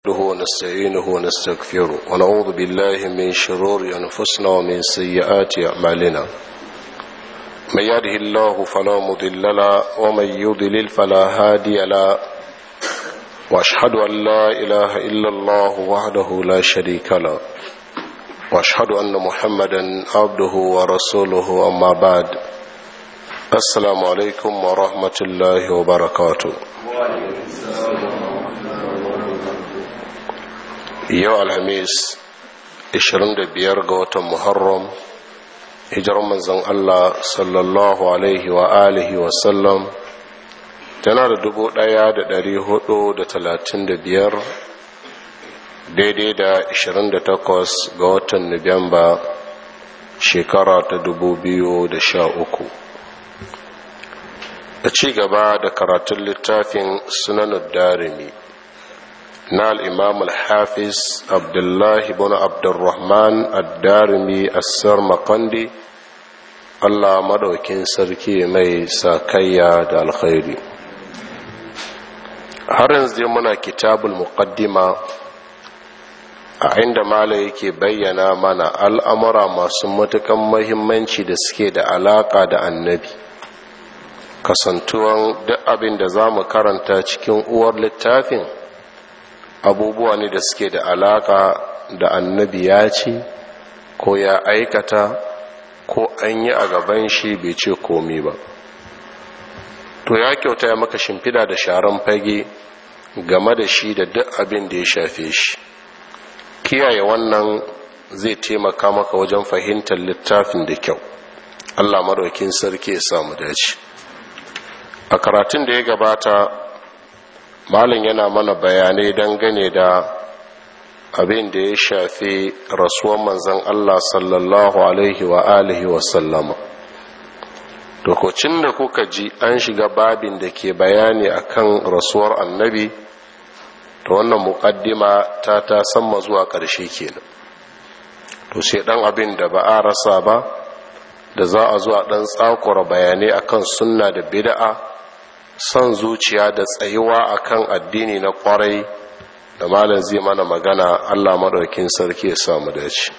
نحمده ونستعينه ونستغفره ونعوذ بالله من شرور أنفسنا ومن سيئات أعمالنا من يهده الله فلا مضل له ومن يضلل فلا هادي له وأشهد أن لا إله إلا الله وحده لا شريك له وأشهد أن محمدا عبده ورسوله أما بعد السلام عليكم ورحمة الله وبركاته yau alhamis 25 ga watan muharram hijirar manzon Allah sallallahu alaihi wa alihi wa sallam tana da dubu ɗaya da dari hudu da talatin da biyar daidai da 28 ga watan nuwamba shekara ta dubu biyu da sha uku da ci gaba da karatun littafin sunanar darimi na al'imam al-hafiz abdullahi bin abdurrahman ad-darimi assar makandi allah madaukin sarki mai sakayya da alkhairi har yanzu muna kitabul muqaddima a inda mala yake bayyana mana al'amura masu matukan mahimmanci da suke da alaka da annabi kasantuwan duk abin da za mu karanta cikin uwar littafin abubuwa ne da suke da alaka da annabi ya ce ko ya aikata ko an yi a gaban shi bai ce komi ba to ya kyauta ya maka shimfida da sharan fage game da shi da duk abin da ya shafe shi kiyaye wannan zai taimaka maka wajen fahimtar littafin da kyau allah maraukin sarki ya samu dace a karatun da ya gabata malin yana mana bayanai dangane da abin da ya shafi rasuwan manzan Allah sallallahu alaihi wa alihi wa sallama dokocin da kuka ji an shiga babin da ke bayani akan rasuwar annabi da wannan mukaddima ta ta samma zuwa ƙarshe kenan to sai dan abin da ba a rasa ba da za a zuwa dan tsakura bayanai akan sunna da bid'a son zuciya da tsayuwa akan addini na kwarai da malam zai mana magana Allah madaukin sarki ya samu dace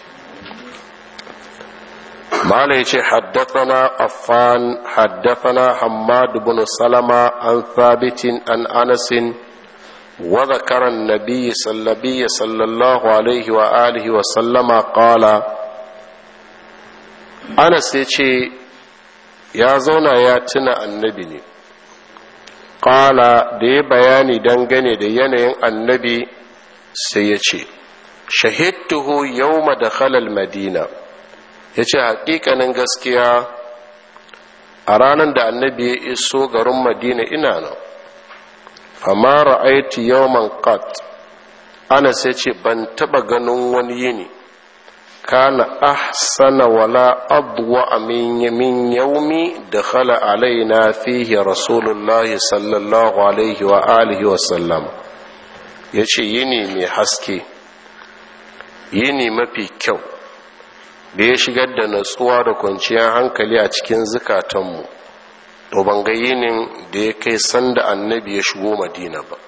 malam yace haddathana affan haddathana hammad ibn salama an thabitin an anas wa dhakara an-nabiy sallallahu alaihi wa alihi wa sallama qala anas yace ya zauna ya tuna annabi ne ƙala da ya bayani dangane da yanayin annabi sai ya ce shahidtuhu yawma da halal madina ya ce haƙiƙanin gaskiya a ranar da annabi ya iso garin madina ina nan fama ra'aiti yawman qat ana sai ce ban taɓa ganin wani yini kana ahsana wala adwa min min yaumi dakhala alaina fihi rasulullah sallallahu alaihi wa alihi wa sallam yace yini mai haske yini mafi kyau da ya shigar da natsuwa da kwanciyar hankali a cikin zukatanmu to ban ga yinin da ya kai sanda annabi ya shigo madina ba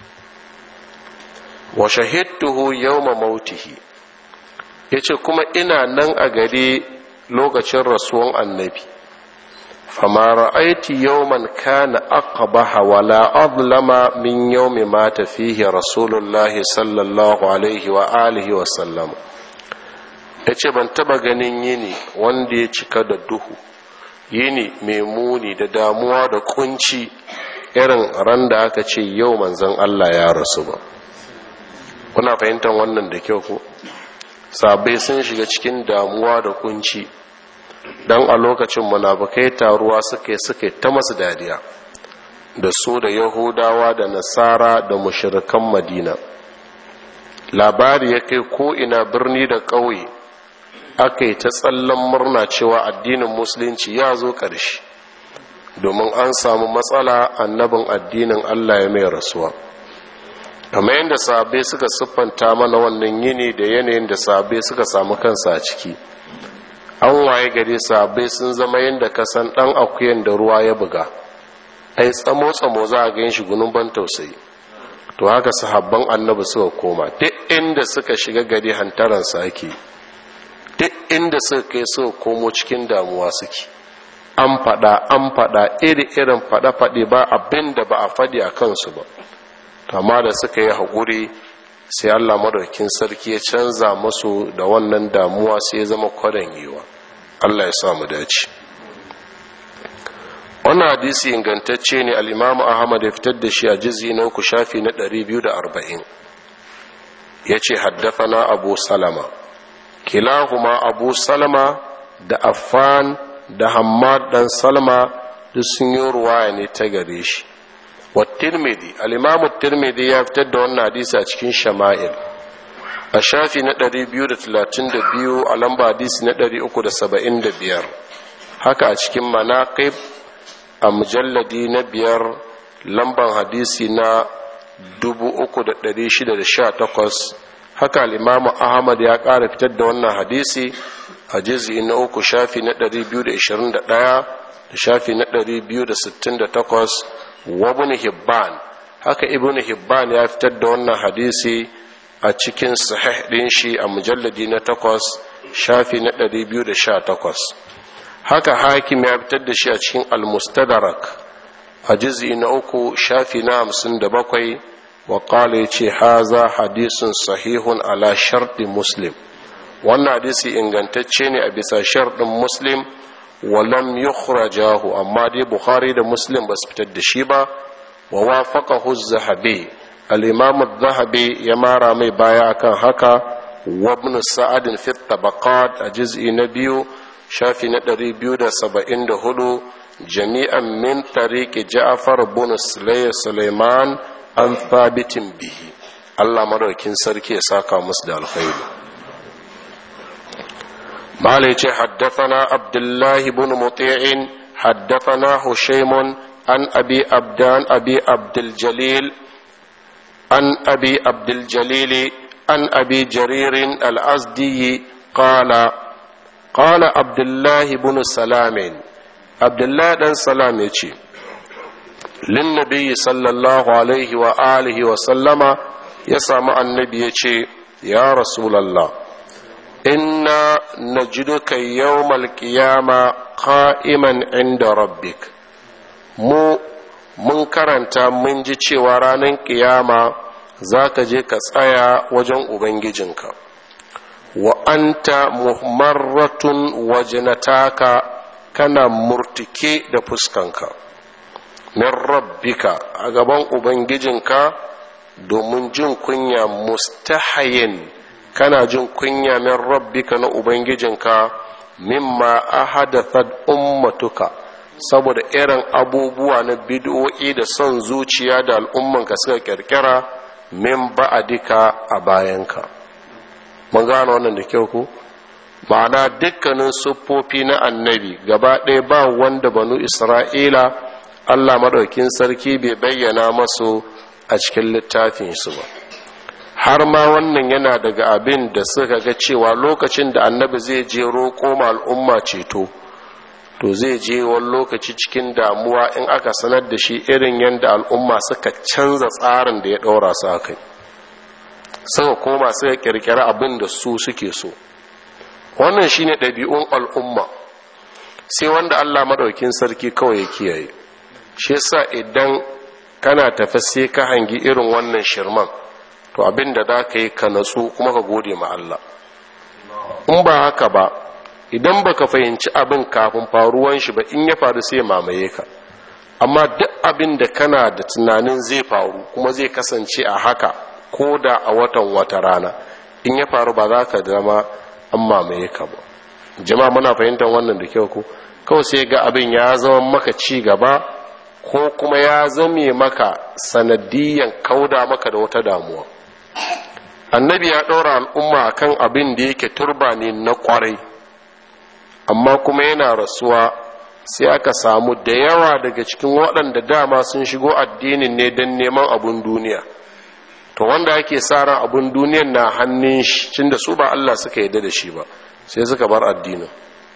wa shahidtuhu yawma mautihi ya ce kuma ina nan a gari lokacin rasuwan annabi fama ra'aiti yawman kana aqbaha wala adlama min yawmi mata fihi rasulullahi sallallahu alaihi wa alihi wa sallam yace ban taba ganin yini wanda ya cika da duhu yini mai muni da damuwa da kunci irin ran da aka ce yau manzon Allah ya rasu ba kuna fahimtar wannan da kyau ko sabai sun shiga cikin damuwa da kunci don a lokacin munafukai taruwa suke suke ta masu dadiya da su da yahudawa da nasara da mushirikan madina labari ya kai ko'ina birni da ƙauye aka yi ta tsallan murna cewa addinin musulunci ya zo ƙarshe domin an samu matsala annabin addinin allah ya mai rasuwa kamar yadda sahabbai suka siffanta mana wannan yini da yanayin da sahabbai suka samu kansa a ciki an waye gari sahabbai sun zama yadda kasan dan akuyan da ruwa ya buga ai tsamo tsamo za a gan shi gunun ban tausayi to haka sahabban annabi suka koma duk inda suka shiga gari hantaransa ake duk inda suka kai suka komo cikin damuwa suke an faɗa an faɗa iri-irin faɗe-faɗe ba abin da ba a faɗi a kansu ba amma da suka yi haƙuri sai allah madaukin sarki ya canza masu da wannan damuwa sai ya zama kwadan yiwa allah ya sa mu dace wannan hadisi ingantacce ne al'imamu ahmad ya fitar da shi a jizi na uku shafi na 240 ya ce haddafana abu salama kilahuma abu salama da affan da hammad dan salma duk sun yi ruwaya ne ta gare shi wa tirmidhi al-imamu tirmidhi ya fitar da wannan hadisi a cikin shama'il a shafi na 232 a lamba hadisi na 375 haka a cikin manaqib a mujalladi na biyar lamban hadisi na 3618 haka al-imamu ahmad ya ƙara fitar da wannan hadisi a jizi na uku shafi na 221 da shafi na 268 wa ibn hibban haka ibn hibban ya fitar da wannan hadisi a cikin sahih din shi a mujalladi na 8 shafi na 218 haka hakim ya fitar da shi a cikin al-mustadrak a jizi na uku shafi na 57 wa qala yace haza hadisun sahihun ala sharti muslim wannan hadisi ingantacce ne a bisa sharɗin muslim walam yukhrajahu amma dai bukhari da muslim ba su fitar da shi ba wa wafaqahu az-zahabi al-imam az-zahabi ya mara mai baya akan haka wa ibn sa'ad fi tabaqat a juz'i na biyu shafi na 274 jami'an min tariqi ja'far ibn sulaiman an thabitin bihi Allah madaukin sarki ya saka musu da alkhairi مالك حدثنا عبد الله بن مطيع حدثنا هشيم عن أبي أبدان أبي عبد الجليل عن أبي عبد الجليل عن أبي جرير الأزدي قال قال عبد الله بن سلام عبد الله بن سلام يجي للنبي صلى الله عليه وآله وسلم يسمع النبي يجي يا رسول الله inna najiduka yawmal qiyama qa'iman inda rabbik mu mun karanta mun ji cewa ranar ƙiyama za ka je ka tsaya wajen ubangijinka wa anta muhammaratun wajnataka kana murtike da fuskanka min rabbika a gaban ubangijinka domin jin kunya mustahayin kana jin kunya min rabbika na ubangijinka mimma ahadathat ummatuka saboda irin abubuwa na bid'o'i da son zuciya da al'ummanka suka kirkira min ba'adika a bayanka mun gano wannan da kyau ku ma'ana dukkanin siffofi na annabi gaba ɗaya ba wanda banu isra'ila allah maɗaukin sarki bai bayyana masu a cikin littafinsu ba har ma wannan yana daga abin da suka ga cewa lokacin da annabi zai je roƙo ma al'umma ceto to zai je wani lokaci cikin damuwa in aka sanar da shi irin yadda al'umma suka canza tsarin da ya ɗaura su a kai suka koma suka ƙirƙiri abin da su suke so wannan shine ɗabi'un al'umma sai wanda allah maɗaukin sarki kawai ya kiyaye shi yasa idan kana tafi sai ka hangi irin wannan shirman to abin da za ka yi ka natsu kuma ka gode ma Allah in ba haka ba idan baka fahimci abin kafin faruwan shi ba in ya faru sai mamaye ka amma duk abin da kana da tunanin zai faru kuma zai kasance a haka ko da a watan wata rana in ya faru ba za ka zama an mamaye ka ba jama'a muna fahimtar wannan da kyau ko kawai sai ga abin ya zama maka ci gaba ko kuma ya zame maka sanadiyan kauda maka da wata damuwa annabi ya ɗora al'umma kan abin da yake turba ne na ƙwarai amma kuma yana rasuwa sai aka samu da yawa daga cikin waɗanda dama sun shigo addinin ne don neman abin duniya to wanda ake sa ran abin duniyan na hannun shi cin da su ba Allah suka yarda da shi ba sai suka bar addinin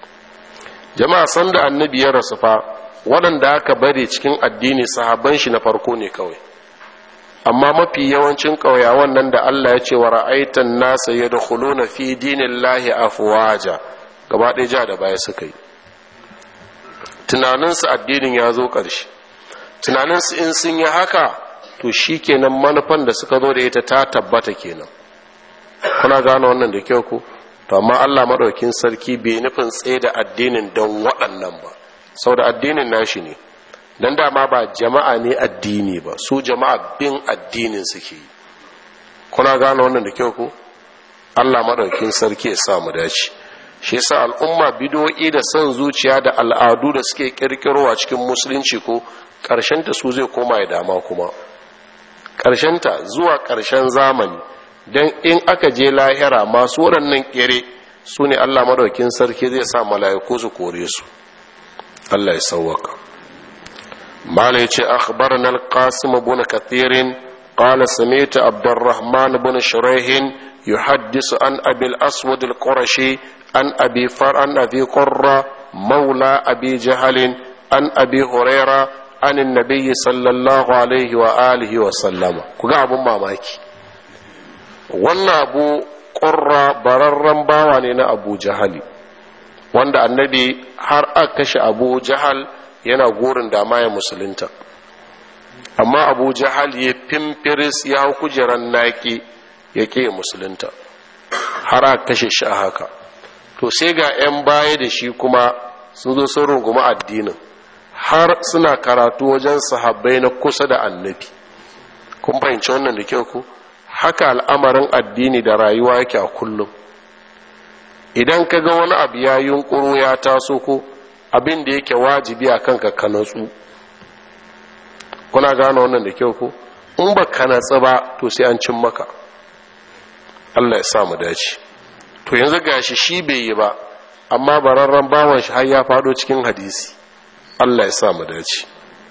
jama'a san da annabi ya rasu fa waɗanda aka bari cikin addini sahabban shi na farko ne kawai amma mafi yawancin ƙauyawan nan da Allah ya ce wa ra'aitan nasa ya na fi dinin lahi afuwaja gaba ɗaya ja da baya suka yi tunaninsu addinin ya zo ƙarshe tunaninsu in sun yi haka to shi kenan manufan da suka zo da ita ta tabbata kenan kuna gane wannan da kyau ku to amma Allah maɗaukin sarki bai nufin tsaye da addinin don waɗannan ba sau da addinin nashi ne don dama ba jama'a ne addini ba su jama'a bin addinin suke yi kuna gane wannan da kyau ku Allah maɗaukin sarki ya sa mu dace shi yasa al'umma bidoyi da son zuciya da al'adu da suke kirkirowa cikin musulunci ko ta su zai koma ya dama kuma ta zuwa ƙarshen zamani don in aka je lahira masu waɗannan ƙere su ne allah maɗaukin sarki zai sa mala'iku su kore su allah ya sauwaka malai ce akhbarana al-qasim ibn kathirin qala sami'tu abdurrahman ibn shuraihin yuhaddisu an abil aswad al-qurashi an abi far an abi qurra maula abi jahalin an abi huraira an annabi sallallahu alaihi wa alihi wa sallama kuga abun mamaki wannan abu qurra bararren bawa ne na abu jahali wanda annabi har aka kashe abu jahal yana gurin da ya musulunta amma abu jahal ya fimfiris ya hau kujeran naki ya ke musulunta har aka kashe shi a haka to sai ga 'yan baya da shi kuma sun zo sun rungumi addinin har suna karatu wajen sahabbai na kusa da annabi kun fahimci wannan da kyau ku haka al'amarin addini da rayuwa yake a kullum idan ka ga wani abu ya yunkuru ya taso ko abin da yake wajibi a kanka ka natsu kuna gane wannan da kyau ko in ba ka natsu ba to sai an cin maka Allah ya sa mu dace to yanzu gashi shi bai yi ba amma bararren bawan shi har ya fado cikin hadisi Allah ya sa mu dace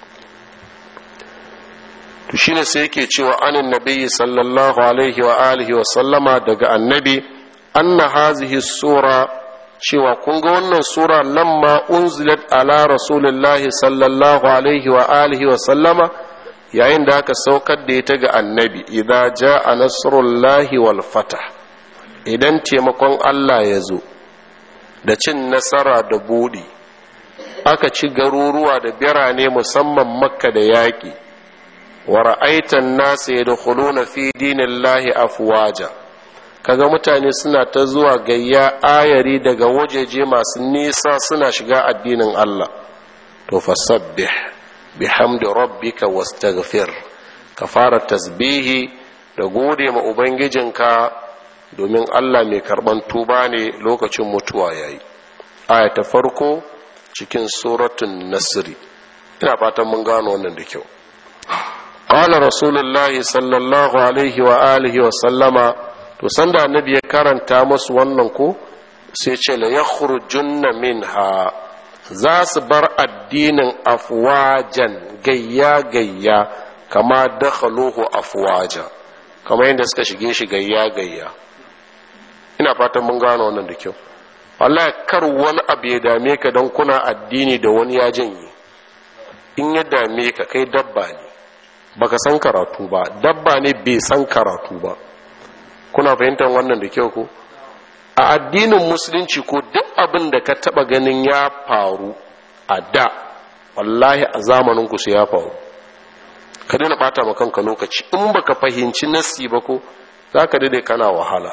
to shine sai yake cewa anin nabiyyi sallallahu alaihi wa alihi wa sallama daga annabi anna hazihi sura cewa kun ga wannan sura lamma unzilat ala rasulillahi sallallahu alaihi wa alihi wa sallama yayin da aka saukar da ita ga annabi idza jaa nasrullahi wal fatah idan taimakon Allah ya zo da cin nasara da buɗi aka ci garuruwa da birane musamman makka da yaƙi wa ra'aitan nasu ya da fi dinillahi afwaja kaga mutane suna ta zuwa gayya ayari daga wajeje masu nisa suna shiga addinin Allah to fasabbih bihamdi rabbika wastaghfir ka fara tasbihi da gode ma ubangijinka domin Allah mai karban tuba ne lokacin mutuwa yayi aya ta farko cikin suratun nasri ina fatan mun gano wannan da kyau qala rasulullahi sallallahu alaihi wa alihi wa sallama to sanda annabi ya karanta musu wannan ko sai ce la yakhrujunna minha za su bar addinin afwajan gayya gayya kama dakhaluhu afwaja kama yadda suka shige shi gayya gayya ina fatan mun gano wannan da kyau wallahi kar wani abu ya dame ka don kuna addini da wani ya janye in ya dame ka kai dabba ne baka san karatu ba dabba ne bai san karatu ba kuna fahimtar wannan da kyau ko a addinin musulunci ko duk abin da ka taba ganin ya faru a da wallahi a zamanin ku sai ya faru ka daina bata ma kanka lokaci in baka fahimci nasi ba ko zaka dade kana wahala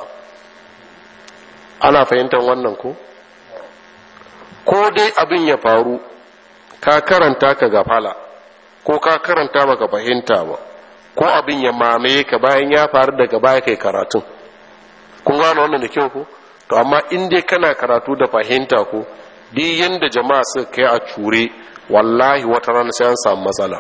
ana fahimtar wannan ko ko dai abin ya faru ka karanta ka gafala ko ka karanta baka fahimta ba ko abin ya mamaye ka bayan ya faru daga baya kai karatun kun gano wannan da kyau ko to amma in dai kana karatu da fahimta ko duk yanda jama'a suka kai a cure wallahi wata rana sai an samu matsala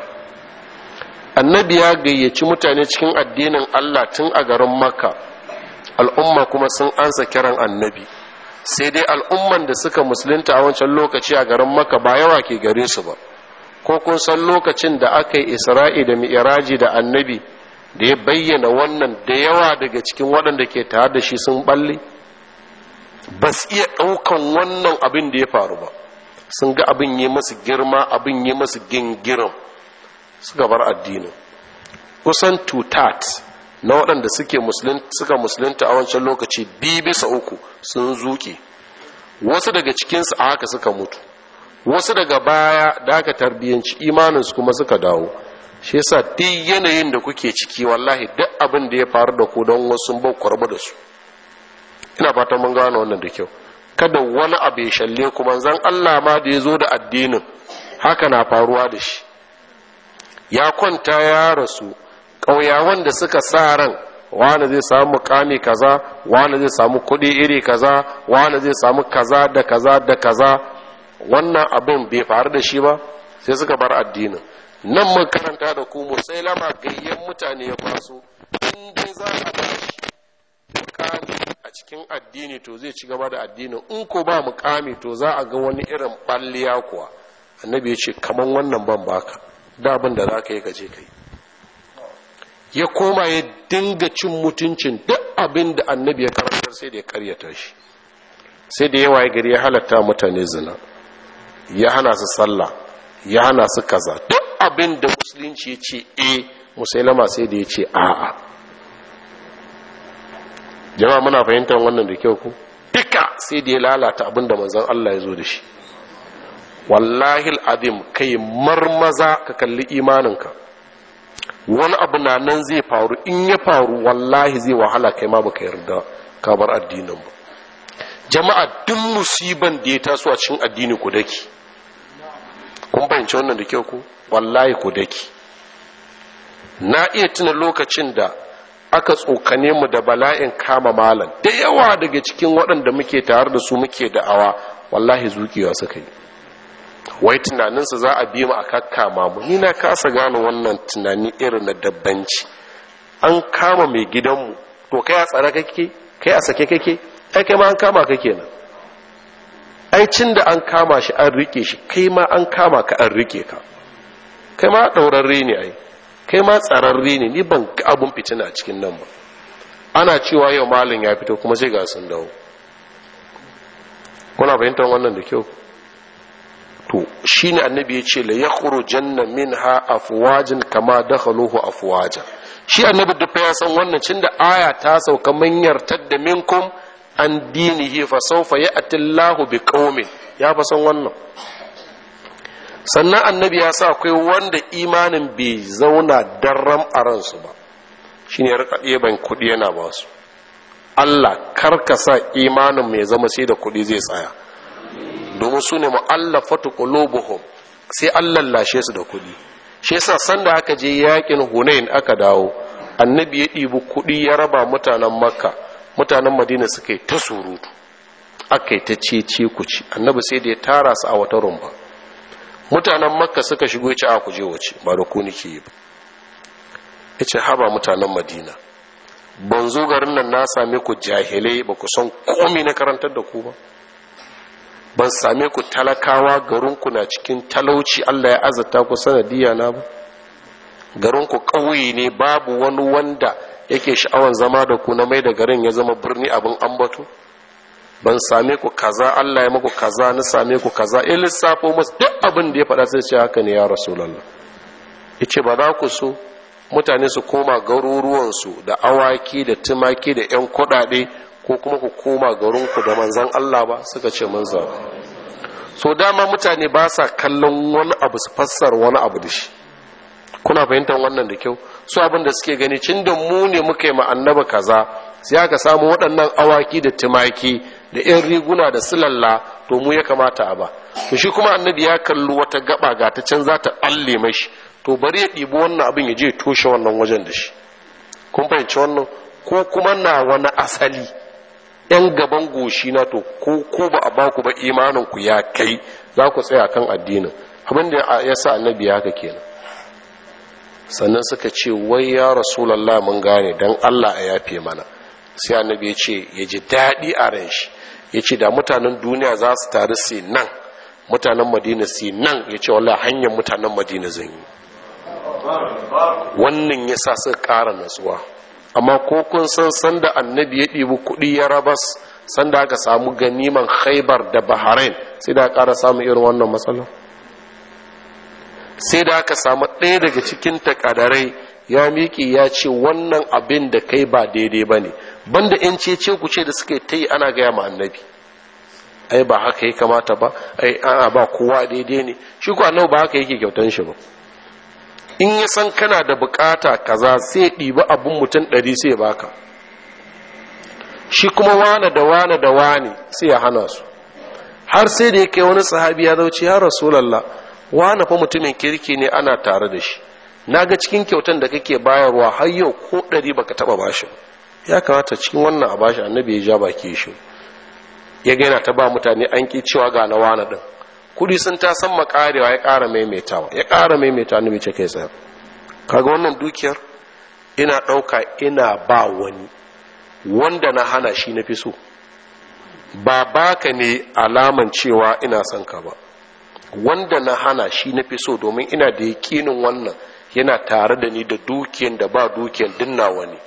annabi ya gayyaci mutane cikin addinin Allah tun a garin makka al'umma kuma sun ansa kiran annabi sai dai al'umman da suka musulunta a wancan lokaci a garin makka ba yawa ke gare su ba ko kun san lokacin da aka yi isra'i da mi'iraji da annabi da ya bayyana wannan da yawa daga cikin waɗanda ke tare da shi sun balle ba su iya ɗaukan wannan abin da ya faru ba sun ga abin yi masu girma abin yi masu gingirin suka bar addinin kusan tutat na waɗanda suke suka musulunta a wancan lokaci biyu bisa uku sun zuke wasu daga cikinsu a haka suka mutu wasu daga baya da aka tarbiyyanci imaninsu kuma suka dawo shi yasa duk yanayin da kuke ciki wallahi duk abin da ya faru da ku don wasu bau kwarba da su ina fatan mun gano wannan da kyau kada wani abu ya shalle ku manzon Allah ma da ya zo da addinin haka na faruwa da shi ya kwanta ya rasu ƙauyawan da suka sa ran wani zai samu mukami kaza wani zai samu kuɗi iri kaza wani zai samu kaza da kaza da kaza wannan abin bai faru da shi ba sai suka bar addinin nan mun karanta da ku sai lama gayyen mutane ya kwaso in dai za a bashi mukami a cikin addini to zai ci gaba da addinin in ko ba mukami to za a ga wani irin balliya kuwa annabi ya ce kaman wannan ban baka da abin da za ka yi gaje kai ya koma ya dinga cin mutuncin duk abin da annabi ya karantar sai da ya karyata shi sai da yawa ya gari ya halatta mutane zina ya hana su sallah ya hana su kaza duk abin da musulunci ya ce e musailama sai da ya ce a'a jama'a muna fahimtar wannan da kyau ku duka sai da ya lalata abin da manzon Allah ya zo da shi wallahi al'adim kai marmaza ka kalli imaninka wani abu na nan zai faru in ya faru wallahi zai wahala kai ma baka yarda ka bar addinin ba jama'a duk musiban da ya taso a cikin addini ku daki kun fahimci wannan da kyau ku wallahi ku daki na iya tuna lokacin da aka tsokane mu da bala'in kama malam da yawa daga cikin waɗanda muke tare da su muke da'awa wallahi zuƙewa suka yi wai tunaninsa za a bi mu a kakkama mu ni na kasa gane wannan tunani irin na dabbanci an kama mai gidanmu to kai a tsare kake kai a sake kake ai kai ma an kama ka kenan ai cin da an kama shi an rike shi kai ma an kama ka an rike ka kai ma ɗaurarre ne ai kai ma tsararre ne ni ban ga abun fitina a cikin nan ba ana cewa yau malin ya fito kuma sai ga sun dawo kuna fahimtar wannan da kyau to shine annabi ya ce la yakhrujanna minha afwajin kama dakhaluhu afwaja shi annabi duk ya san wannan cin da aya ta sauka manyar tadda minkum an dinihi fa sawfa ya'ti Allahu bi qaumin ya fa san wannan sannan annabi ya sa akwai wanda imanin bai zauna darram a ransu ba shine ya rika ɗeban kuɗi yana ba su Allah karka sa imanin mai zama sai da kuɗi zai tsaya domin su ne mu'allafatu qulubuhum sai Allah lashe su da kuɗi shi yasa sanda aka je yakin Hunain aka dawo annabi ya ɗibi kuɗi ya raba mutanen Makka mutanen Madina suka yi ta surutu aka yi ta cece kuci annabi sai da ya tara su a wata rumba mutanen Makka suka shigo ya ce a kuje wace ba da ku nake yi ba ya ce haba mutanen Madina ban zo garin nan na same ku jahilai ba ku san komai na karantar da ku ba ban same ku talakawa garinku na cikin talauci Allah ya azata ku sanadiyya na ba garinku ƙauye ne babu wani wanda yake sha'awan zama da ku na mai da garin ya zama birni abin ambato ban same ku kaza Allah ya maku kaza na same ku kaza in lissafo musu duk abin da ya faɗa sai ce haka ne ya rasulallah yace ba za ku so mutane su koma garuruwansu da awaki da tumaki da 'yan kuɗaɗe ko kuma ku koma garinku da manzan Allah ba suka ce mun zaɓa so dama mutane ba sa kallon wani abu su fassar wani abu da shi kuna fahimtar wannan da kyau su abin da suke gani cin da mu ne muka yi ma annaba kaza sai aka samu waɗannan awaki da tumaki da 'yan riguna da silalla to mu ya kamata a ba to shi kuma annabi ya kalli wata gaba ga ta can za ta ɓalle mashi to bari ya ɗibi wannan abin ya je toshe wannan wajen da shi kun fahimci wannan ko kuma na wani asali yan gaban goshi na to ko ko ba a baku ba imanin ku ya kai za ku tsaya kan addinin abin da ya sa annabi ya haka kenan sannan suka ce wai ya rasulallah mun gane dan Allah a yafe mana sai annabi ya ce ya ji daɗi a ran shi ya ce da mutanen duniya za su taru sai nan mutanen madina sai nan ya ce wallahi hanyar mutanen madina zan yi wannan ya sa suka ƙara natsuwa amma ko kun san sanda annabi ya ɗibi kuɗi ya rabas sanda aka samu ganiman khaibar da bahrain sai da ƙara samun irin wannan matsala sai da aka samu ɗaya daga cikin takadarai ya miƙe ya ce wannan abin da kai ba daidai ba ne banda in ce ce ku ce da suka ta yi ana gaya ma annabi ai ba haka ya kamata ba ai ana ba kowa daidai ne shi ko annabi ba haka yake kyautan shi ba in ya san kana da bukata kaza sai ɗiba abin mutum ɗari sai ya baka shi kuma wane da wane da wane sai ya hana su har sai da ya kai wani sahabi ya zauce ya rasulallah wane fa mutumin kirki ne ana tare da shi na ga cikin kyautan da kake bayarwa har yau ko ɗari baka taɓa bashi ya kamata cikin wannan a bashi annabi ya ja baki shi ya gaina ta ba mutane an ki cewa ga na wane ɗin kudi sun ta san makarewa ya ƙara maimaitawa ya ƙara maimaitawa annabi ce kai tsaya kaga wannan dukiyar ina ɗauka ina ba wani wanda na hana shi na fi so ba baka ne alaman cewa ina son ka ba wanda na hana shi na fi so domin ina da yakinin wannan yana tare da ni da dukiyan da ba dukiyan dinna wani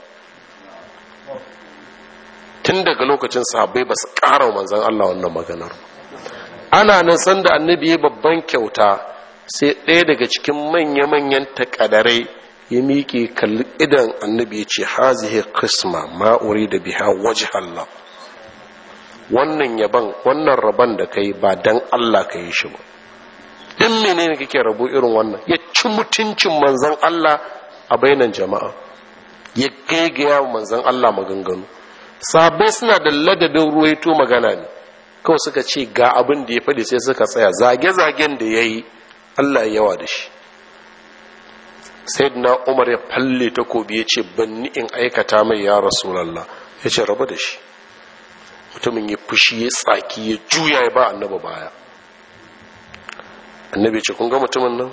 tun daga lokacin sahabbai ba su ƙara manzan Allah wannan maganar ana nan sanda annabi ya babban kyauta sai ɗaya daga cikin manya-manyan takadarai ya miƙe kalli idan annabi ya ce hazihi qisma ma'uri da biha waje Allah wannan yaban wannan rabon da kai ba dan Allah ka yi shi ba din menene kake rabo irin wannan ya ci mutuncin manzon Allah a bainan jama'a ya gaigaya manzon Allah maganganu sabai suna da ladabin ruwaito magana ne kawai suka ce ga abin da ya faɗi sai suka tsaya zage-zagen da ya yi Allah ya yawa da shi na umar ya falle takobi ya ce banni in aikata mai ya rasulallah ya ce rabu da shi mutumin ya fushi ya tsaki ya juya ya ba annaba baya annabi ce kun ga mutumin nan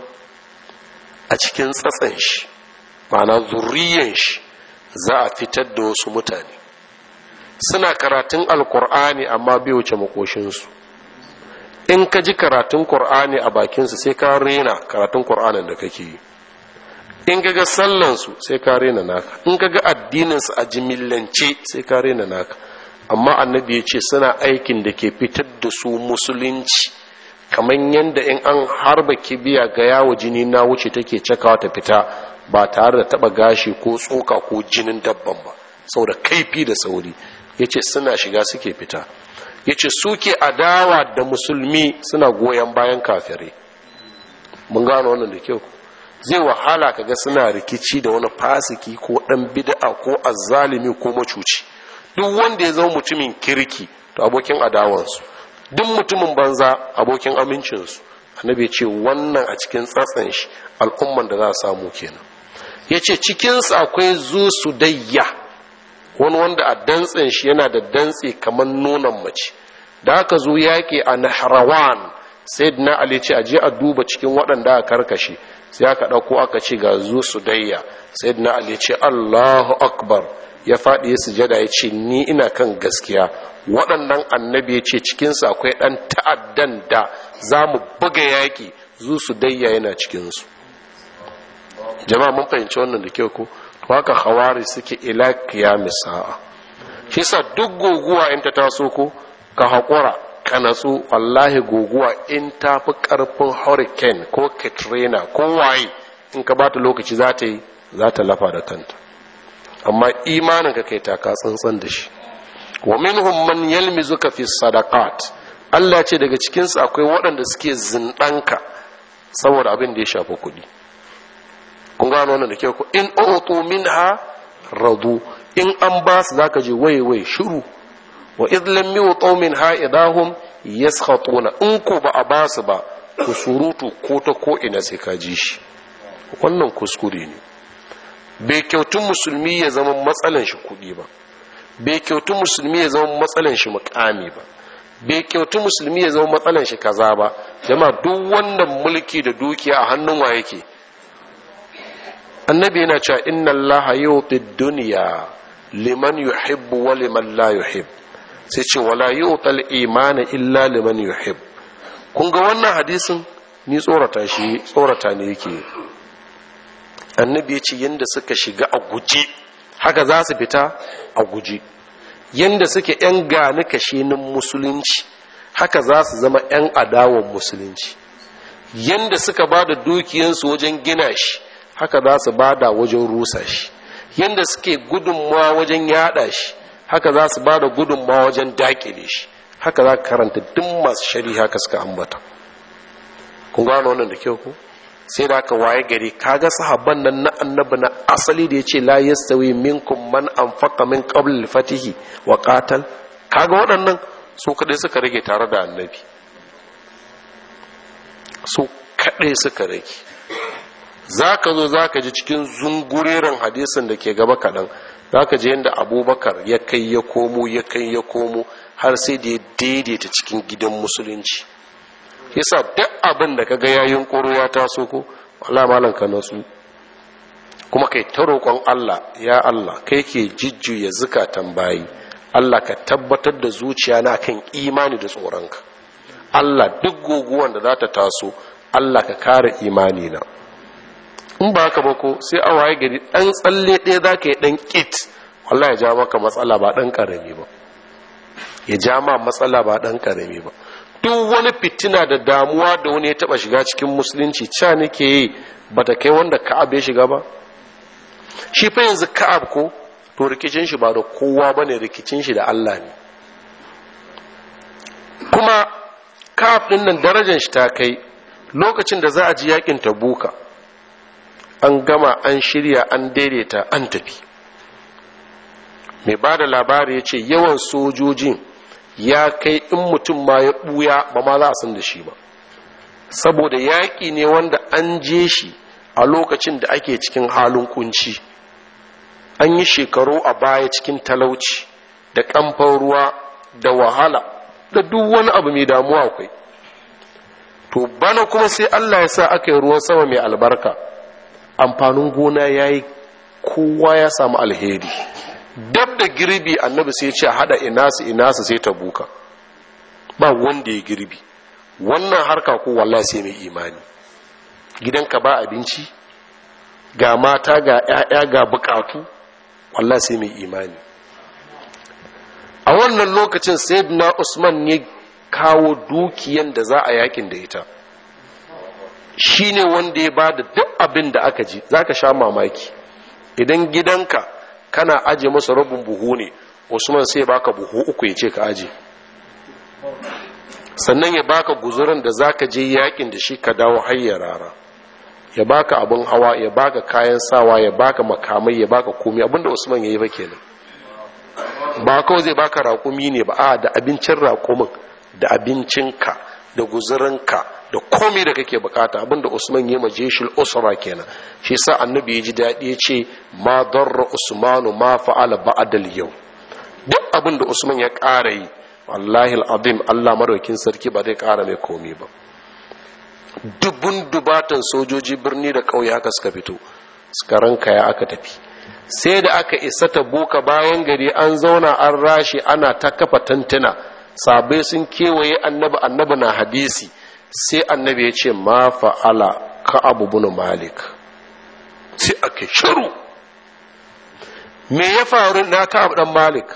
a cikin tsatsan shi ma'ana zurriyan shi za a fitar da wasu mutane suna karatun alkur'ani amma bai wuce makoshinsu in ka ji karatun kur'ani a bakinsu sai ka rena karatun kur'anin da kake yi in ka ga sallansu sai ka rena naka in ka ga addininsu a jimillance sai ka rena naka amma annabi ya ce suna aikin da ke fitar da su musulunci kamar yadda in an harba kibiya ga yawo jini na wuce take cakawa ta fita ba tare da taba gashi ko tsoka ko jinin dabban ba saboda kaifi da sauri ya ce suna shiga suke fita ya ce suke adawa da musulmi suna goyon bayan kafirai mun gano wannan da kyau zai wahala kaga suna rikici da wani fasiki ko dan bid'a ko azzalimi ko macuci duk wanda ya zama mutumin kirki to abokin adawansu duk mutumin banza abokin amincinsu annabi ya ce wannan a cikin tsatsan shi al'umman da za a samu kenan ya ce cikinsu akwai zu su dayya wani wanda a dantsen shi yana da dantse kamar nonon mace da aka zo yaƙi a nahrawan sai na ali ce a je a duba cikin waɗanda aka karkashe sai aka ɗauko aka ce ga zu su dayya sai na ali ce allahu akbar ya faɗi ya sujada ya ce ni ina kan gaskiya waɗannan annabi ya ce cikinsu akwai ɗan ta'addan da za mu buga yaƙi zu su dayya yana cikinsu jama'a mun fahimci wannan da kyau ko to haka hawari suke ila kiyamis sa'a shi sa duk guguwa in ta taso ko ka haƙura ka natsu wallahi guguwa in ta fi ƙarfin hurricane ko katrina ko waye in ka bata lokaci za ta yi za ta lafa da kanta amma imanin ka kai taka tsantsan da shi wa minhum man yalmizuka fi sadaqat Allah ce daga cikin su akwai waɗanda suke zindanka saboda abin da ya shafi kuɗi kun gano wannan da kyau ko in utu minha radu in an ba su zaka je waye waye shiru wa idh lam yutu minha idahum yaskhatuna in ko ba a ba su ba ku surutu ko ta ko ina sai ka ji shi wannan kuskure ne bai kyautun musulmi ya zama matsalan shi kuɗi ba bai kyautun musulmi ya zama matsalan shi mukami ba bai kyautun musulmi ya zama matsalan shi kaza ba jama duk wannan mulki da dukiya a hannun wa yake annabi yana cewa inna allaha yuti dunya liman yuhibbu wa liman la yuhib sai ce wala yutal imana illa liman yuhib kun ga wannan hadisin ni tsorata shi tsorata ne yake annabi ya ce yadda suka shiga a guje haka za su fita a guje yadda suke 'yan gani kashenin musulunci haka za su zama 'yan adawan musulunci yadda suka ba da dukiyansu wajen gina shi haka za su bada wajen rusa shi yadda suke gudunmawa wajen yada shi haka za su bada gudunmawa wajen dakile shi haka za ka karanta duk masu shari haka suka ambata kun gano wannan da kyau ku sai da aka waye gari kaga sahabban nan na annabi na asali da yace la yastawi minkum man anfaqa min qabl al-fatihi wa qatal kaga waɗannan su kadai suka rage tare da annabi su kadai suka rage zaka zo zaka ji cikin zungureren hadisin da ke gaba kaɗan zaka ji yadda abubakar ya kai ya komo ya kai ya komo har sai da ya daidaita cikin gidan musulunci yasa duk abin da kaga yayin koro ya taso ko wallahi malan ka natsu kuma kai ta roƙon Allah ya Allah kai ke jijjuya zukatan bayi Allah ka tabbatar da zuciya na kan imani da tsoronka Allah duk guguwan da za ta taso Allah ka kare imani na in ba haka ba ko sai a waye gari dan tsalle ɗaya za ka yi dan kit wallahi ya ja maka matsala ba dan karami ba ya ja ma matsala ba dan karami ba duk wani fitina da damuwa da wani ya taba shiga cikin musulunci ca nake yi ba ta kai wanda ka'ab ya shiga ba shi fa yanzu ka'ab ko to rikicin shi ba da kowa ba ne rikicin shi da Allah ne kuma ka'ab ɗin nan darajar shi ta kai lokacin da za a ji yakin tabuka an gama an shirya an daidaita an tafi mai ba da labari ya ce yawan sojojin ya kai in mutum ma ya ɓuya ba ma za a san da shi ba saboda yaƙi ne wanda an je shi a lokacin da ake cikin halin kunci an yi shekaru a baya cikin talauci da ƙamfan ruwa da wahala da duk wani abu mai damuwa akwai to bana kuma sai allah ya sa aka yi ruwan sama mai albarka amfanin gona ya yi kowa ya samu alheri dab da girbi annabi sai ce hada inasu inasu sai ta buka ba wanda ya girbi wannan harka ko wallahi sai mai imani gidanka ba abinci ga mata ga 'ya'ya ga bukatu wallahi sai mai imani a wannan lokacin sayyidina usman ya kawo dukiyan da za a yakin da ita shine wanda ya bada duk abin da aka ji zaka sha mamaki idan gidanka kana aje masa rabin buhu ne usman sai baka buhu uku ya ce ka aje sannan ya baka guzurin da zaka je yakin da shi ka dawo hayya rara ya baka abin hawa ya baka kayan sawa ya baka makamai ya baka komai abinda usman ya yi ba kenan ba kawai zai baka raƙumi ne ba a da abincin raƙumin da abincinka da guzurinka da komai da kake bukata abinda usman ya maje shi usra kenan shi sa annabi ya ji daɗi ya ce ma darra usmanu ma fa'ala ba'dal yau duk abinda usman ya ƙara yi wallahi al'azim Allah maraukin sarki ba zai ƙara mai komai ba dubun dubatan sojoji birni da ƙauye haka suka fito suka ranka ya aka tafi sai da aka isa ta buka bayan gari an zauna an rashi ana ta kafa tantuna sabai sun kewaye annabi annabi na hadisi sai annabi ya ce ma fa'ala ka abu bunu malik sai ake shiru me ya faru na ka abu dan malik